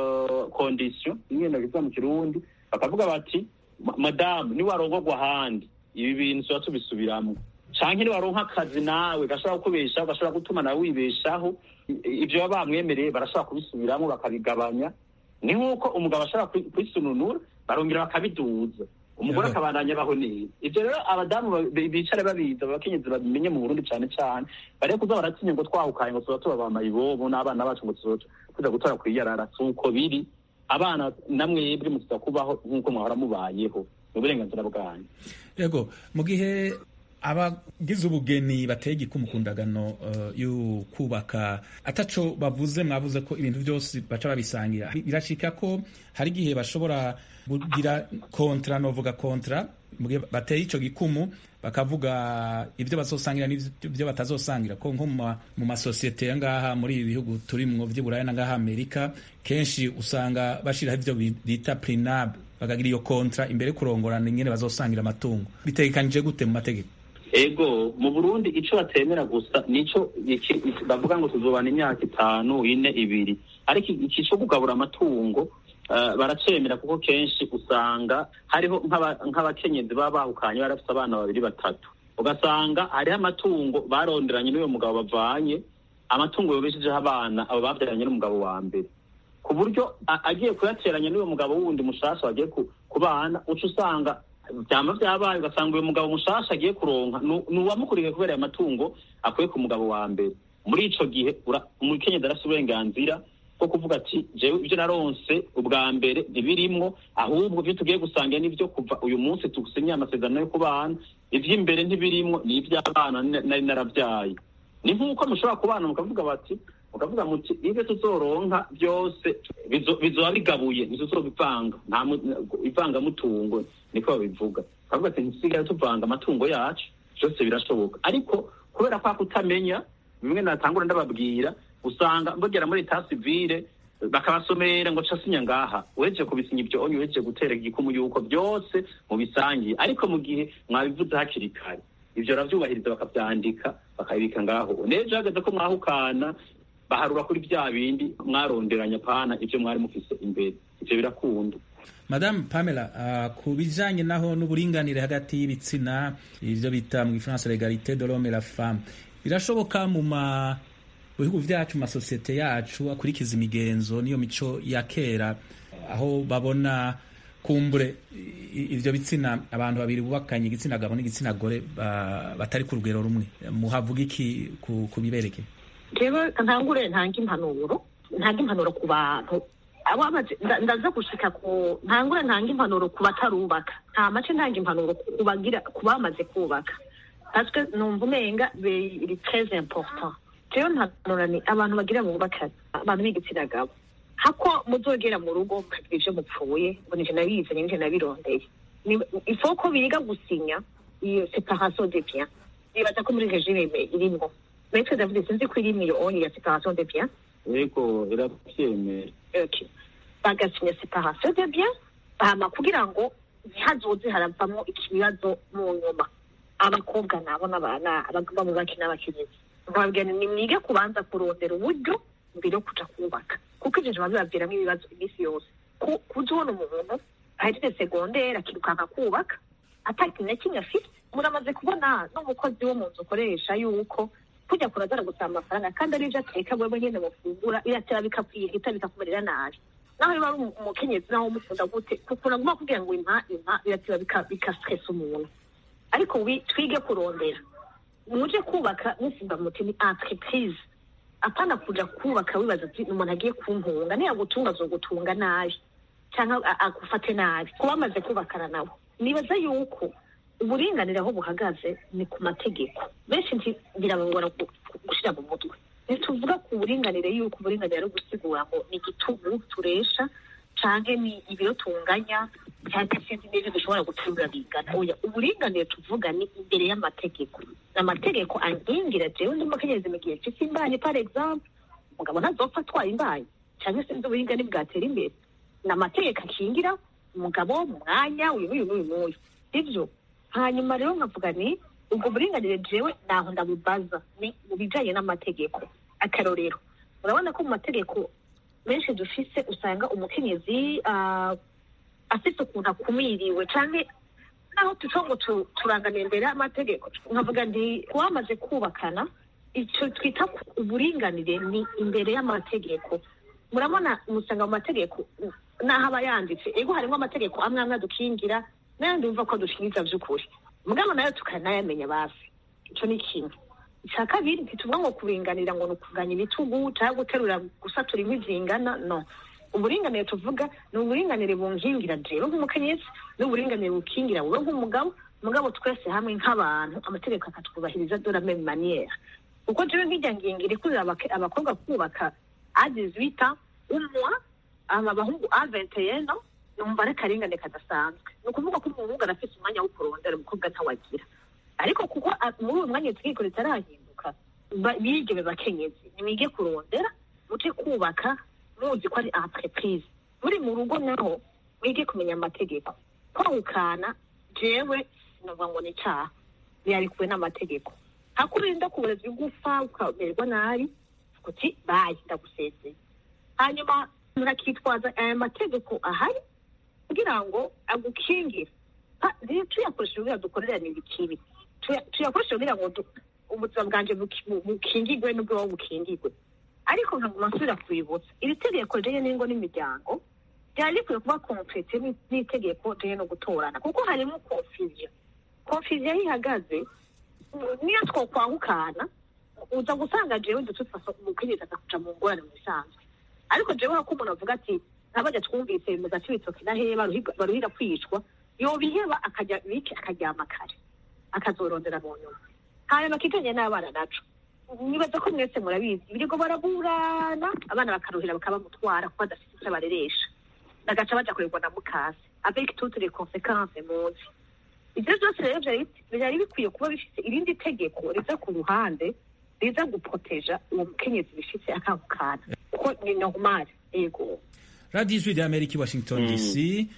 kondisiyo imwe ndabivuga mu kirundi bakavuga bati madamu niwarongorwa ahandi ibi bintu tuba tubisubiramwo canke niwaronka akazi nawe gashobora kukubeshaho gashobora gutuma nawe wibeshaho ivyo baba bamwemereye barashobora kubisubiramwo bakabigabanya ni nk'uko umugabo ashobora kwisununura barongera bakabiduza umugore akabandanya abaho neza ivyo rero abadamu bicara babiza abakenyezi babimenye mu burundi cane cane bareke kuza baratinya ngo twahukaye ngo tuba tubabamaye ibobo n'abana bacu ngo tuza gutora kwiyarara si uko biri abana namwebwe mutuza kubaho nk'uko mwahora mubayeho ni uburenganzira bwanyu yego mu gihe abagize ubugeni bateye igikumu ku ndagano uh, yo kubaka ataco bavuze mwavuze ko ibintu byose baca babisangira birashika ko hari igihe bashobora kugira kontra novuga kontra mu gihe bateye ico gikumu bakavuga ibyo bazosangira n'ibyo batazosangira ko nko mu masosiyete ya ngaha muri ibi bihugu turimwo vy'iburaya na ngaha amerika kenshi usanga bashiraho ivyo bita prinab bakagira iyo kontra imbere kurongorana ingene bazosangira amatungo bitegekanije gute mu mategeko ego mu burundi ico batemera gusa nico bavuga ngo tuzobana imyaka itanu ine ibiri ariko iki co kugabura amatungo uh, baracemera kuko kenshi usanga hariho nk'abakenyezi baba bahukanye barafise abana babiri batatu ugasanga hariho amatungo baronderanye n'uyo mugabo bavanye amatungo yobeshejeho abana abo bavyaranye n'umugabo wa mbere ku buryo agiye kuyateranya n'uyo mugabo wundi mushasha wagiye ku bana uca usanga vyama vyabaye ugasanga uyu mugabo mushasha agiye kuronka ni uwamukurikiye kubera ayo matungo akuye ku mugabo wa mbere muri ico gihe umukenyezi arafise uburenganzira bwo kuvuga ati jewe ivyo naronse ubwa mbere ntibirimwo ahubwo ivyo tugiye gusangira n'ivyo kuva uyu munsi tugusinyiye amasezerano yo kubana ivy'imbere ntibirimwo ni ivy'abana nari naravyaye ni nk'uko mushobora kubana mukavuga bati mukavuga muti ibyo tuzoronka byose bizoba bigabuye ntituzobivanga nta ivangamutungo niko babivuga bavuga ati ntitusigaye tuvanga amatungo yacu byose birashoboka ariko kubera kwa kutamenya bimwe natangura ndababwira usanga mbogera muri eta sivile bakabasomera ngo casinya ngaha uhejeje kubisinya ibyo onye uhejeje gutera igikumu yuko byose mubisangiye ariko mu gihe mwabivuze hakiri kare ivyo ravyubahiriza bakavyandika bakabibika ngaho nejo hageze ko mwahukana baharura kuri vya bindi mwaronderanya pana ivyo mwari mufise imbere ivyo birakunda Madame Pamela uh, ku bijanye naho n'uburinganire hagati y'ibitsina ivyo bita mu Gifaransa l'égalité de l'homme et la femme birashoboka mu ma bihugu vyacu mu masosiyete yacu akurikiza imigenzo niyo mico ya kera aho babona kumbure ivyo bitsina abantu babiri bubakanye igitsina gabo n'igitsina gore batari ku rugero rumwe muhavuga iki ku bibereke jewe ntangure ntanga impanuro ntanga impanuro ku bantu ndaza gushika ku ntangure ntanga impanuro ku batarubaka nta mace ntanga impanuro ku bagira ku bamaze kubaka parce que numva umenga biri très important jewe mpanura ni abantu bagira mu bubakanye abantu b'igitsina gabo hako muzogera mu rugo mukagira ivyo mupfuye ngo nije nabizanye nije nabirondeye ifo ko biga gusinya iyo separation de biens nibaza ko muri regime irimwo metwe davuze sinzi ko irimwo iyo onye ya separation de biens yego iravyemera okay bagasinya separation de biens hama kugira ngo ntihazoze haravamwo ikibazo mu nyuma abakobwa nabo n'abana abagomba mu baki n'abakenyezi nkababwira ni mwige kubanza kurondera uburyo mbere yo kuja kubaka kuko ivyo biba bibaviramwo ibibazo iminsi yose kuza ubona umuntu ahejeje segondere akirukanka kubaka ata kintu na kimwe afite muramaze kubona n'umukozi wo mu nzu ukoresha yuko kujya kurazara gusaba amafaranga kandi ari ibyo ateka wewe nyine mufungura biratera bikakwihita bikakumerera nabi naho niba ari umukenyezi naho umukunda gute kukunda guma kugira ngo impa impa biratera bikastresa umuntu ariko twige kurondera muje kubaka muvuga muti ni entreprise apana kuja kubaka wibaza ati umuntu agiye kumpunga niyagutunga azogutunga nabi cyangwa agufate nabi kuba bamaze kubakana nabo nibaza yuko uburinganire aho buhagaze ni ku mategeko benshi birabagora gushyira mu mutwe ntituvuga ku buringanire yuko uburinganire ari ugusigura ngo ni igitugu turesha canke ni ibiro tunganya cyangwa sinzi n'ibyo dushobora guterura bingana oya uburinganire tuvuga ni imbere y'amategeko amategeko ankingira jewe ndi mukenyezi mu gihe mfise imbanyi par exemple umugabo ntazopfa atwaye imbanyi cyangwa sinzi uburingane bwatera imbere ni amategeko akingira umugabo mu mwanya uyu n'uyu n'uyu n'uyu sivyo hanyuma rero nkavuga ni ubwo buringanire jewe naho ndabubaza ni mu bijanye n'amategeko akarorero urabona ko mu mategeko menshi dufise usanga umukenyezi afise ukuntu akumiriwe canke naho tuco ngo turanganiye imbere y'amategeko nkavuga nti wamaze kubakana ico twita uburinganire ni imbere y'amategeko murabona musanga mu mategeko naho aba yanditse ego harimo amategeko amwe amwe adukingira n'ayandi wumva ko adukingiza vy'ukuri mugabo nayo tukanayamenya basi ico ni kimwe icya kabiri ntituvuga ngo kuringanira ngo ni ukuganya ibitugu cyangwa guterura gusatura inkwi zingana no uburinganire tuvuga ni uburinganire bunkingira jewe nk'umukenyezi n'uburinganire bukingira wowe nk'umugabo mugabo twese hamwe nk'abantu amategeko akatwubahiriza de la même manière kuko jewe nk'ijya ngingira ikurira abakobwa kubaka a 18 umwa abahungu a 21 numva ari akarengane kadasanzwe ni ukuvuga ko umuhungu arafise umwanya wo kurondera umukobwa ntawagira ariko kuko muri uyu mwanya itegeko ritarahinduka bige bakenyezi nimwige kurondera muce kubaka muzi ko ari entreprise muri mu rugo naho mwige kumenya amategeko kwahukana jewe sinavuga ngo ni icyaha birarikuwe n'amategeko hakurinda kubureza igufa ukamererwa nabi uti bayi ndagusezeye hanyuma murakitwaza aya mategeko ahari kugira ngo agukingire tuyakoresheje kugira dukorerane ibikibi tuyakoresheje kugira ngo ubuzima bwanjye bukingirwe n'ubwo bukingirwe ariko nkaguma nsubira kubibutsa iri tegeko rero n'ingo n'imiryango ryari rikwiye kuba komplete n'itegeko rero no gutorana kuko harimo confusion confusion aho ihagaze niyo twokwahukana uza gusanga jewe dutufasa umukenyezi akakuja mu ngorane mu bisanzwe ariko jewe hako umuntu avuga ati nk'abajya twumvise mu gace bitoki na hehe baruhira kwicwa yobiheba akajya bike akaryama kare akazorondera mu nyuma hanyuma kikanye n'abana naco nibaza ko mwese murabizi ibirego baraburana abana bakaruhira bakabamutwara kuko badafite icyo bareresha bagaca baja kurerwa na mukase avec toutes les conséquences muzi ivyo vyose rero vyari bikwiye kuba bifise irindi tegeko riza ku ruhande riza guproteja uwo mukenyezi bifise akahukana kuko ni normal ego radiyo ijwi rya amerika i washington dc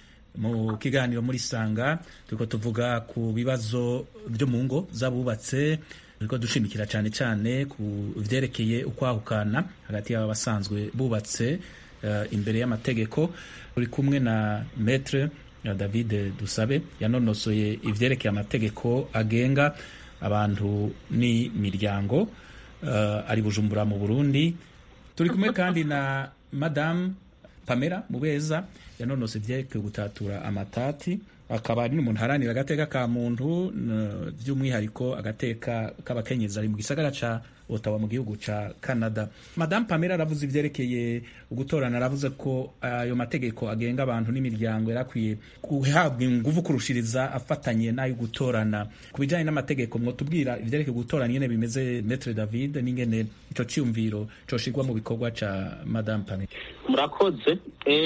mu kiganiro muri sanga turiko tuvuga ku bibazo byo mu ngo z'abubatse turiko dushimikira cyane cyane ku vyerekeye ukwahukana hagati y'aba basanzwe bubatse uh, imbere y'amategeko uri kumwe na metre ya david dusabe yanonosoye ivyerekeye amategeko agenga abantu n'imiryango uh, ari bujumbura mu burundi turi kumwe kandi na madamu pamela mubeza yanonose ivyerekeye gutatura amatati akaba ari n'umuntu haranira agateka ka muntu by'umwihariko agateka k'abakenyezi ari mu gisagara ca otawa mu gihugu ca canada madamu pamela aravuze ivyerekeye ugutorana aravuze ko ayo mategeko agenga abantu n'imiryango yarakwiye guhabwa inguvu kurushiriza afatanye n'ayo gutorana ku bijanye n'amategeko mwotubwira ivyerekeye gutorana ingene bimeze metre david n'ingene ico ciyumviro coshirwa mu bikorwa ca madamu pamela murakoze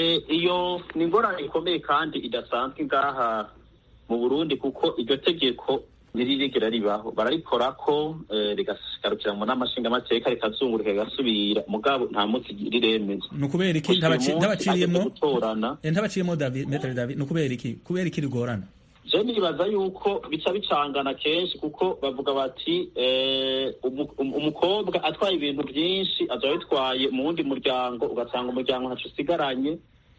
iyo ni ingorane ikomeye kandi idasanzwe ngaha mu burundi kuko iryo tegeko ntiririgera ribaho bararikora ko rigarukira mu nama nshingamateka rikazungurika rigasubira mugabo nta munsi riremezwa ni ukubera iki ntabaciriyemo ntabaciriyemo metere david ni ukubera iki kubera iki rigorana je nibaza yuko bica bicangana kenshi kuko bavuga bati umukobwa atwaye ibintu byinshi azoba bitwaye mu wundi muryango ugasanga umuryango ntaco usigaranye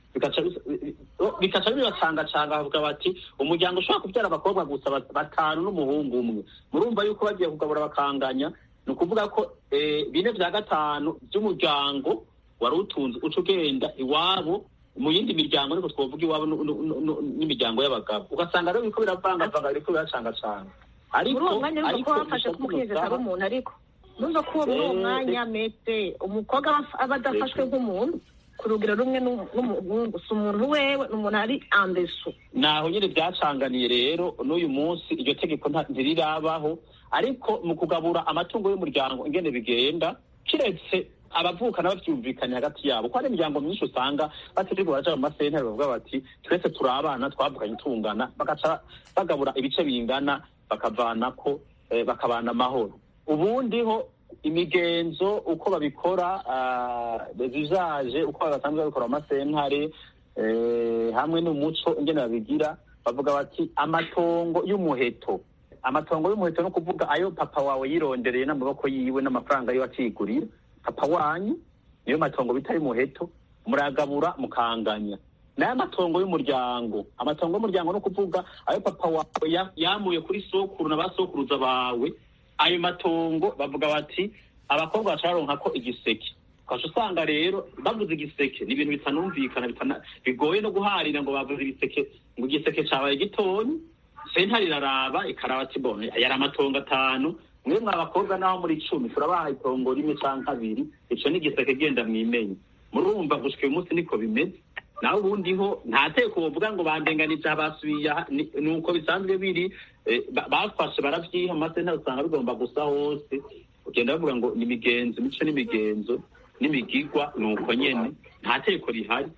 bikaca bisa- bikaca bibacangacanga bavuga bati umuryango ushobora kubyara abakobwa gusa bat- batanu n'umuhungu umwe murumva yuko bagiye kugabura bakanganya ni ukuvuga ko eh, bine vya gatanu by'umuryango wari utunze uca ugenda iwabo mu yindi miryango niko twovuga iwabo nu- nu- nu- nu- n'imiryango y'abagabo ugasanga rero biriko biravangavanga biriko biracangacanga ariko muri uwo mwanya urumva ko ariko bafashe ko gusa umukenyezi gusa- atari umuntu ariko numva ko muri uwo Eh, mwanya mete umukobwa aba- aba adafashwe nk'umuntu ku rugero rumwe n'u- n'umuhungu si umuntu wewe ni umuntu ari andesu naho nyine byacanganiye rero n'uyu munsi iryo tegeko nta- ntirirabaho ariko mu kugabura amatungo y'umuryango ingene bigenda kiretse abavukana bavyumvikanye hagati yabo ko hari imiryango myinshi usanga bategeko baraja mu masentare bavuga bati twese turi abana twavuganye tungana bagaca bagabura ibice bingana bakavanako eh, bakabana amahoro ubundi ho imigenzo uko babikora zizaje uko basanzwe babikora mu masentare eh, hamwe n'umuco ingene babigira bavuga bati amatongo y'umuheto amatongo y'umuheto no kuvuga ayo papa wawe yirondereye n'amaboko yiwe n'amafaranga yiwe akigurira papa wanyu niyo matongo bita y'umuheto muragabura mukanganya nayo amatongo y'umuryango amatongo y'umuryango no kuvuga ayo papa wawe ya- yamuye kuri sokuru na ba sokuruza bawe ayo matongo bavuga bati abakobwa bacaronka ko igiseke ukaca usanga rero bavuze igiseke ni ibintu bitanumvikana bitana- bigoye no guharira ngo bavuze igiseke ngo igiseke cabaye gitonyi sentare iraraba ikaraba ati bona yari amatongo atanu mwe mwa bakobwa naho muri icumi turabaha itongo rimwe canke kabiri ico ni igiseke genda mwimenye murumva gushika uyu munsi niko bimeze naho ubundi ho nta teko wovuga ngo bandenganije basubiye aha, ni ni uko bisanzwe biri eh, ba- bafashe baravyiha mu masentare usanga bigomba gusa hose ugenda bavuga ngo ni imigenzo imico n'imigenzo n'imigigwa ni uko nyene nta teko rihari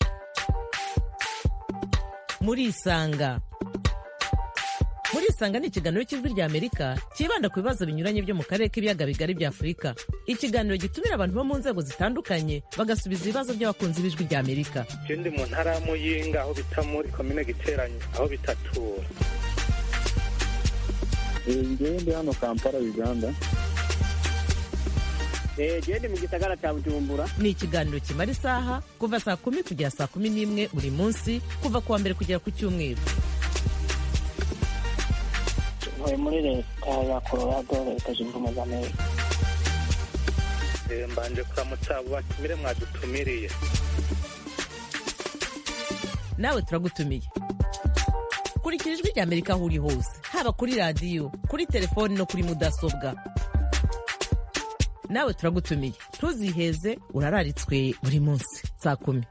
murisanga murisanga ni ikiganiro cy'ijwi rya amerika cyibanda ku bibazo binyuranye byo mu karere k'ibiyaga bigari bya afurika ikiganiro gitumira abantu bo mu nzego zitandukanye bagasubiza ibibazo by'abakunzi b'ijwi rya amerika je ndi mu ntara ya muyinga aho bita muri komine giteranyi aho bitatura ngewe ndi hano kampala uganda gende mu gisagara cya bujumbura ni ikiganiro kimara isaha kuva saa kumi kugera saa kumi n'imwe buri munsi kuva ku wa mbere kugera ku cyumweru ntuye muri leta ya colorado leta zunze ubumwe za amerika Eh, mbanje kuramutsa abo batumire mwadutumiriye nawe turagutumiye kurikira ijwi rya amerika aho uri hose haba kuri radiyo kuri telefoni no kuri mudasobwa nawe turagutumiye ntuziheze urararitswe buri munsi saa kumi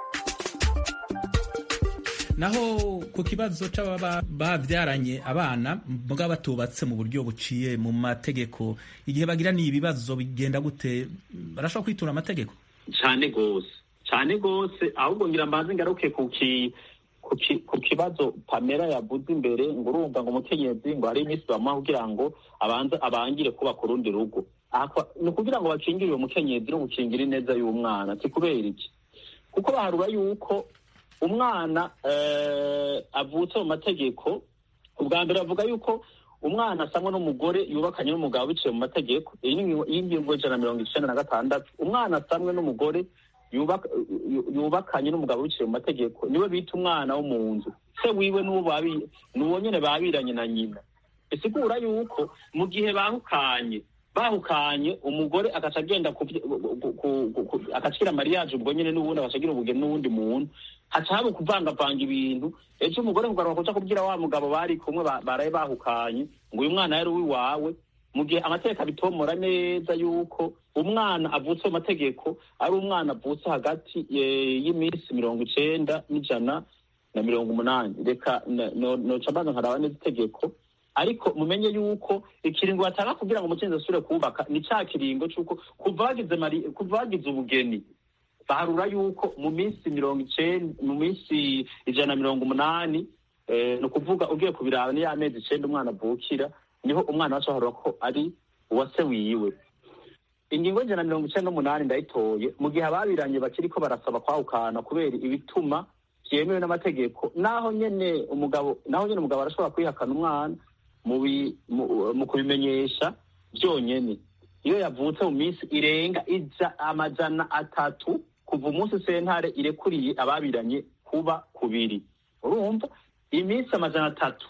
naho ku kibazo c'ababa bavyaranye abana muga batubatse mu buryo buciye mu mategeko igihe bagiraniye ibibazo bigenda gute barashobora kwitura amategeko cane gose cane gose ahubwo ngira mbanze ngaruke ku ki ku ki- ku kibazo pamela yavuze imbere ngo urumva ngo umukenyezi ngo hari iminsi bamuha kugira ngo abanze abangire kubaka urundi rugo Aha kwa- ni ukugira ngo bakingire uwo mukenyezi no gukingira ineza y'umwana si kubera iki kuko baharura yuko umwana eh, avutse mu mategeko ubwa mbere bavuga yuko umwana asamwa n'umugore yubakanye n'umugabo biciye mu mategeko iyi ni ingingo- iyi ngingo ijana na mirongo icenda na gatandatu umwana asamwe n'umugore yubaka- yu- yubakanye n'umugabo biciye mu mategeko niwe bita umwana wo mu nzu se wiwe n'uwo babi- n'uwo nyene babiranye na nyina bisigura yuko mu gihe bahukanye bahukanye umugore agaca agenda kuvy- ku- ku- ku- ku- agacira mariage ubwo nyene n'ubundi agaca agira ubugeni n'uwundi muntu haca haba ukuvangavanga ibintu ejo umugore kugaruka kuja kubwira wa mugabo bari kumwe ba- baraye bahukanye ngo uyu mwana yari uwiwawe mu gihe amategeko abitomora neza yuko umwana avutse mu mategeko ari umwana avutse hagati eh, y'iminsi mirongo icenda n'ijana na mirongo umunani reka na- no- noca mbanza nkaraba neza itegeko ariko mumenye yuko ikiringo batanga kugira ngo umukenyezi asubire kubaka ni ca kiringo c'uko kuva bagize mari- kuva bagize ubugeni baharura yuko mu minsi mirongo icenda mu minsi ijana na mirongo umunani eh, ni ukuvuga ugiye kubiraba ni ya mezi icenda umwana avukira niho umwana wacu aharura ko ari uwa se wiwe ingingo y'ijana na mirongo icenda n'umunani ndayitoye mu gihe ababiranye bakiriko barasaba kwahukana kubera ibituma byemewe n'amategeko naho nyene umugabo naho nyene umugabo arashobora kwihakana umwana mu bi- mu- mu kubimenyesha byonyene iyo yavutse mu minsi irenga ija amajana atatu kuva umunsi sentare irekuriye ababiranye kuba kubiri urumva iminsi amajana atatu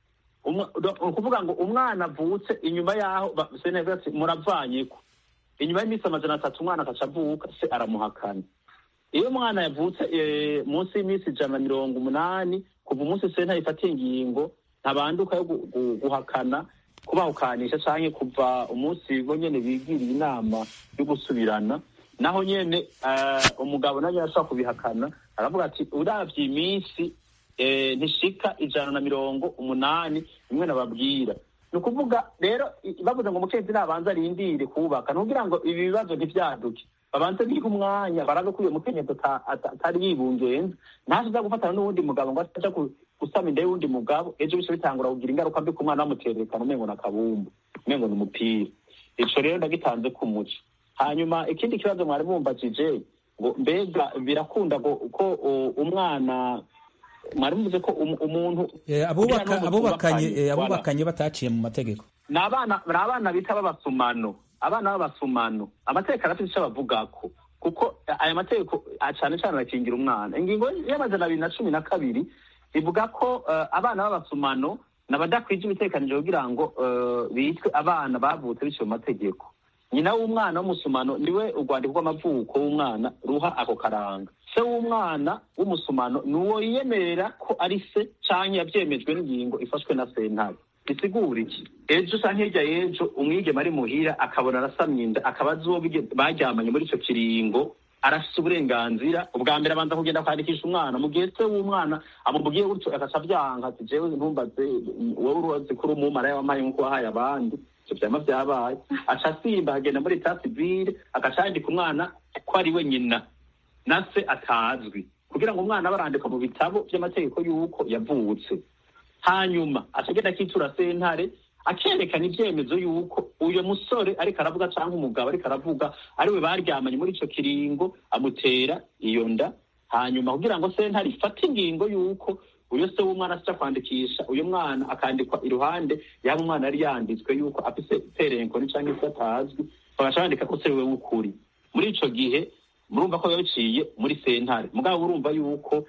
Umwa- ni ukuvuga ngo umwana avutse inyuma y'aho ba- sentare ivuga ati muravanyeko inyuma y'iminsi amajana atatu umwana akaca avuka se aramuhakana iyo umwana yavutse eh, munsi y'iminsi ijana na mirongo umunani kuva umunsi sentare ifatiye ingingo ntabanduka yo gu- gu- guhakana kubahukanisha canke kuva umunsi bo nyene bigiriye inama yo gusubirana naho nyene eh, umugabo nawe arashobora kubihakana aravuga ati uravye iminsi eh, ntishika ijana na mirongo umunani bimwe nababwira ni ukuvuga rero i- bavuze ngo umukenyezi nabanza arindire kubaka nukugira ngo ibi bibazo ntivyaduke babanze biha umwanya barabe ko uyo mukenyezi ata- ata- atari yibungenza ntaza gufatana n'uwundi mugabo ngo aja ku- gusama inda y'uwundi mugabo ejo bice bitangura kugira ingaruka mbi ku mwana bamuterekana umengo ni akabumbu umengo ni umupira ico rero ndagitanze ku muco hanyuma ikindi kibazo mwari mumbajije ngo mbega birakunda ngo- ko uh, umwana mwari muvuze ko um- umuntu Eh, abubaka- kugira ngo abubakanye tubakanye, eh, voilà. abubakanye bataciye mu mategeko ni abana ni abana bita b'abasumano abana b'abasumano amategeko arafite icyo abavugako kuko aya mategeko ah, cyane cyane arakingira umwana ingingo y'amajana abiri na cumi na kabiri ivuga ko eh, abana b'abasumano ni abadakwije ibitekanije kugira ngo eh, bitwe abana bavutse biciye mu mategeko nyina w'umwana w'umusumano niwe urwandiko rw'amavuko w'umwana ruha ako karanga se w'umwana w'umusumano ni uwo yiyemerera ko ari se canke yavyemejwe n'ingingo ifashwe na sentare bisigura iki ejo canke hirya y'ejo umwigeme ari muhira akabona arasamye inda akaba azi uwo bige- baryamanye muri ico kiringo arafise uburenganzira ubwa mbere abanza kugenda kwandikisha umwana mu gihe se w'umwana amubwiye gutyo agaca avyanka ati jewe ntumbaze wowe uruzi ko uri umumaraya wamaye nk'uko wahaye abandi ivyo vyama vyabaye aca asimba akagenda muri etat civile agaca yandika umwana ko ari we nyina na se atazwi kugira ngo umwana abe arandikwa mu bitabo vy'amategeko y'uko yavutse hanyuma acagenda akitura sentare akerekana ivyemezo y'uko uyo musore ariko aravuga canke umugabo ariko aravuga ariwe baryamanye muri ico kiringo amutera iyo nda hanyuma kugira ngo sentare ifate ingingo y'uko uyo se w'umwana aja kwandikisha uyo mwana akandikwa iruhande yaba umwana yari yanditswe y'uko afise terenkoni canke se atazwi bagaca bandika ko se wewe w'ukuri muri ico gihe murumva ko biba biciye muri sentare mugabo urumva yuko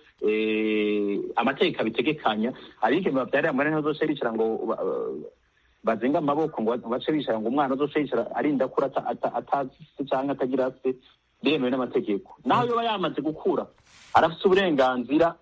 eh, amategeko abitegekanya abigeme bavyarira mwene ntibazoce bicara ngo ba- ba- bazinga amaboko ngo bace bicara ngo umwana azoce yicara arinda kura ata- ata- atazi se canke atagira se biremewe n'amategeko naho yoba yamaze gukura arafise uburenganzira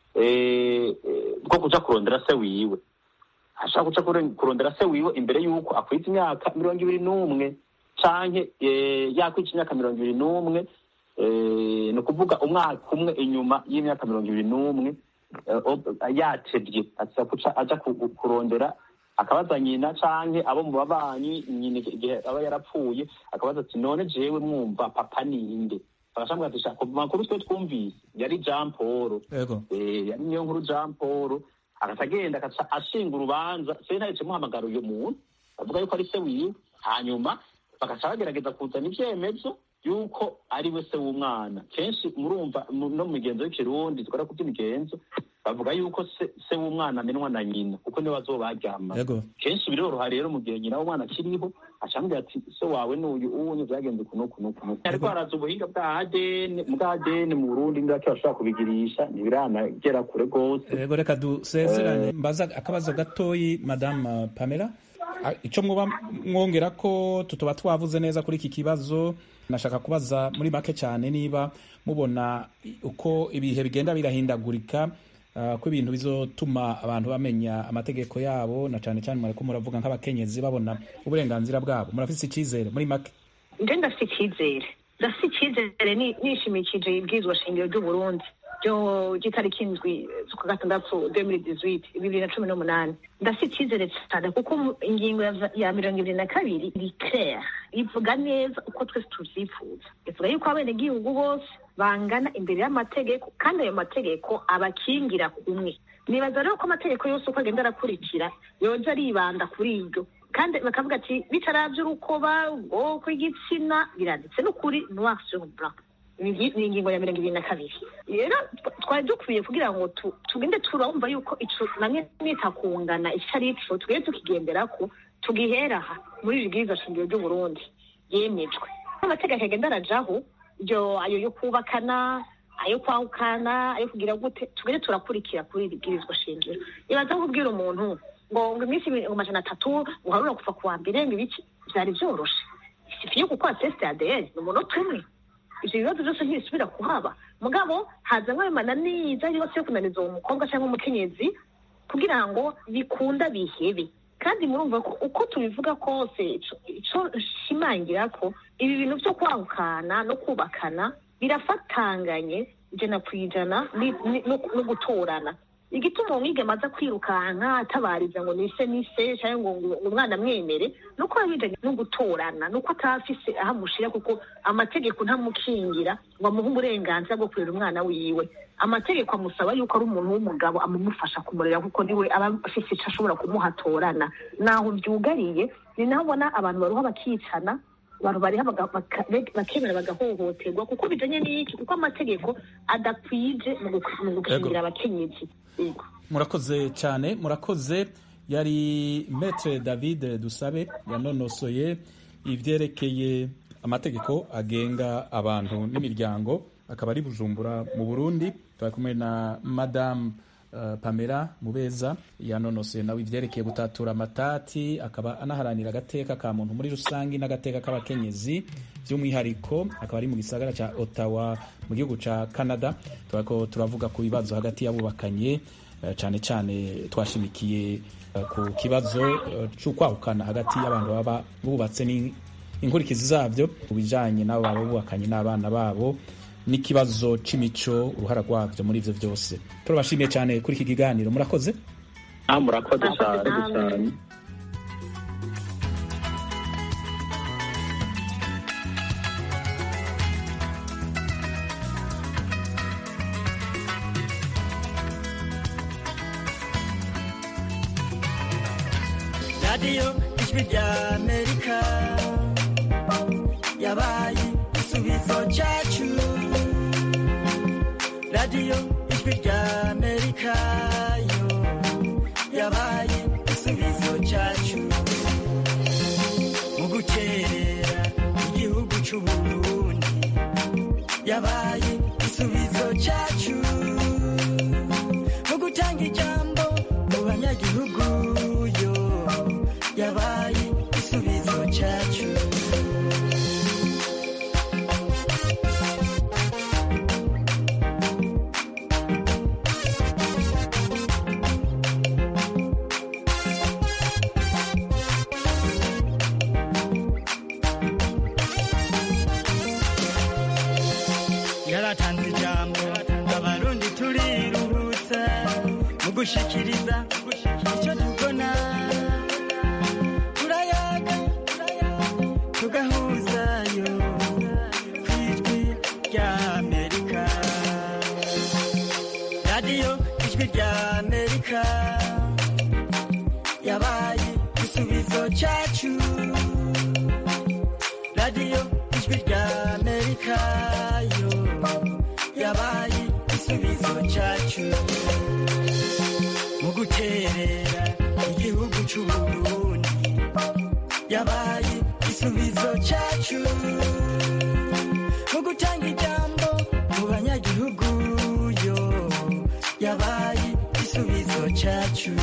eh, eh, bwo kuja kurondera se wiwe ashaka kuja kure- kurondera se wiwe imbere y'uko akwiza imyaka mirongo ibiri n'umwe canke eh, yakwica imyaka mirongo ibiri n'umwe eh, ni ukuvuga umwaka umwe inyuma y'imyaka mirongo ibiri n'umwe eh, ob- yatevye aza kuca aja ku- ku- kurondera akabaza nyina canke abo mu babanyi nyina igihe aba yarapfuye akabaza ati none jewe mwumva papa ninde bagashambwa ati "Shaka, ku makuru twe twumvise yari jean paul yego Eh, yari niyo nkuru jean paul agaca agenda agaca ashinga urubanza sentare imuhamagara uyo muntu avuga yuko ari se wiwe hanyuma bagaca bagerageza kuzana ivyemezo yuko ari we se w'umwana kenshi murumva mu- no mu migenzo y'ikirundi dukora ku by'imigenzo bavuga yuko se, se w'umwana amenwa na nyina kuko niwe bazobaryama yego kenshi biroroha rero mu gihe nyina w'umwana akiriho acambwira ati so wawe n'uyu uwunye vyagenze kuno kuno kuno ariko haraza ubuhinga bwa ADN mu bwa ADN mu Burundi ndake bashobora kubigirisha ntibiranagera kure rwose yego reka dusezerane mbaza akabazo gatoyi madame pamela Ah, ico mwoba mwongera ko tutoba twavuze neza kuri iki kibazo nashaka kubaza muri make cyane niba mubona uko ibihe bigenda birahindagurika ah, ko ibintu bizotuma abantu bamenya amategeko yabo na cyane cyane mwariko muravuga nk'abakenyezi babona uburenganzira bwabo murafise icyizere muri make nje ndafite icyizere ndafite icyizere ni- nishimikije ibwirizwa shingiro ry'uburundi ryo ry'itariki indwi z'ukwa gatandatu demiri dizwiti bibiri na cumi n'umunani ndafite icyizere cyane kuko mu- ingingo ya- ya mirongo ibiri na kabiri iri claire ivuga neza uko twese tuvyifuza ivuga yuko abenegihugu bose bangana imbere y'amategeko kandi ayo mategeko abakingira kumwe nibaza rero ko amategeko yose uko agenda arakurikira yoja aribanda kuri iryo kandi bakavuga ati bitaravye urukoba ubwoko igitsina biranditse n'ukuri noir sur blanc ni ni ingingo ya mirongo ibiri na kabiri rero twa- twari dukwiye kugira ngo tu- tugende turumva yuko ico namwe mwita kungana ico ari ico tugende tukigenderako tugihera aha muri iri bwirizwa shingiro ry'uburundi yemejwe amategeko agenda arajaho ibyo ayo yo kubakana ayo kwahukana ayo kugira gute tugere turakurikira kuri iri bwirizwa shingiro ibaza kubwira umuntu ngo ngo iminsi ibiri- ngo amajana atatu uharura kuva ku wa mbere ngo ibiki byari byoroshe sifiye gukora test ya ADN ni umunota umwe ivyo bibazo byose ntibisubira kuhaba mugabo hazamwo ayo mananiza yose yo kunaniza uwo mukobwa cyangwa umukenyezi kugira ngo bikunda bihebe kandi murumva ko uko tubivuga kose ico- ico nshimangira ko ibi bintu byo kwahukana no kubakana birafatanganye ijana ku ijana ni- ni- no no gutorana igituma umwigeme aza kwirukanka atabariza ngo nise nise cyangwa ngo ngo umwana amwemere nuko biba bijanye no gutorana nuko atafise aho amushira kuko amategeko ntamukingira ngo amuhe uburenganzira bwo kurera umwana wiwe amategeko amusaba yuko ari umuntu w'umugabo amumufasha kumurera kuko niwe aba afise ico ashobora kumuhatorana naho vyugariye ni naho ubona abantu baruha bakicana abantu bariha baga- baka- bakemera bagahohoterwa kuko bijanye n'iki kuko amategeko adakwije mu guk- mu gukingira abakenyezi Yego. murakoze cyane murakoze yari metre david dusabe yanonosoye ibyerekeye amategeko agenga abantu n'imiryango akaba ari bujumbura mu burundi turi kumwe na madamu uh, pamela mubeza yanonosoye nawe ibyerekeye gutatura amatati akaba anaharanira agateka ka muntu muri rusange n'agateka k'abakenyezi by'umwihariko akaba ari mu gisagara cya ottawa mu gihugu cya canada turako turavuga ku bibazo hagati y'abubakanye eh, cyane cyane twashimikiye eh, ku kibazo eh, c'ukwahukana hagati y'abantu baba bubatse ni- inkurikizi zabyo ku bijanye n'abo baba bubakanye n'abana babo n'ikibazo c'imico uruhara rwabyo muri ivyo byose turabashimiye cyane kuri iki kiganiro murakoze ah murakoze Murakoze cyane namwe. cyane radiyo ijwi rya amerika yabaye igisubizo cyacu radiyo ijwi rya amerika yo yabaye igisubizo cyacu mu gukerera igihugu cy'uburundi yabaye igisubizo cyacu mu gutanga ijambo mu banyagihugu yo yabaye igisubizo cyacu yaratanze ijambo abarundi turiruhutsa mu gushikiriza icyo tubona turayaga tugahuzayo ku ijwi rya amerika radiyo ijwi rya amerika yabaye igisubizo cyacu radiyo ijwi rya amerika yo yabaye igisubizo cyacu mu guterera igihugu cy'uburundi yabaye igisubizo cyacu mu gutanga ijambo mu banyagihugu yo yabaye igisubizo cyacu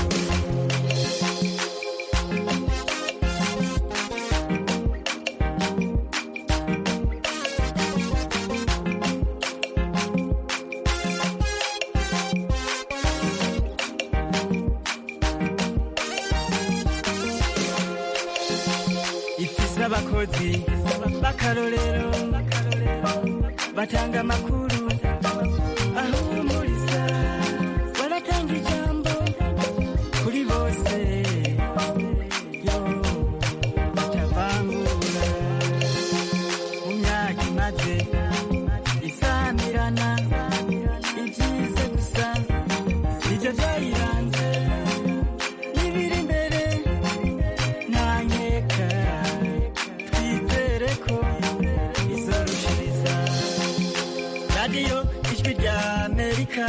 ifise abakozi b'akarorero batanga amakuru ahumuriza baratanga ijambo kuri bose yo batavangura mu myaka imaze isamirana ibyize gusa nibyo byayiranze n'ibiri imbere ntanyeka twizere ko izorushiriza radiyo ijwi rya amerika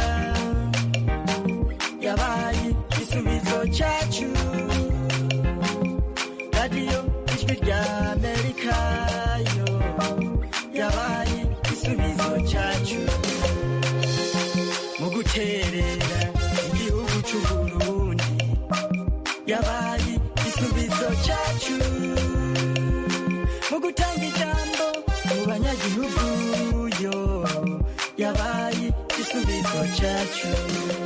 yabaye igisubizo cyacu radiyo ijwi rya amerika yo yabaye igisubizo yabaye igisubizo cyacu mu gutanga ijambo mu banyagihugu yo yabaye igisubizo cyacu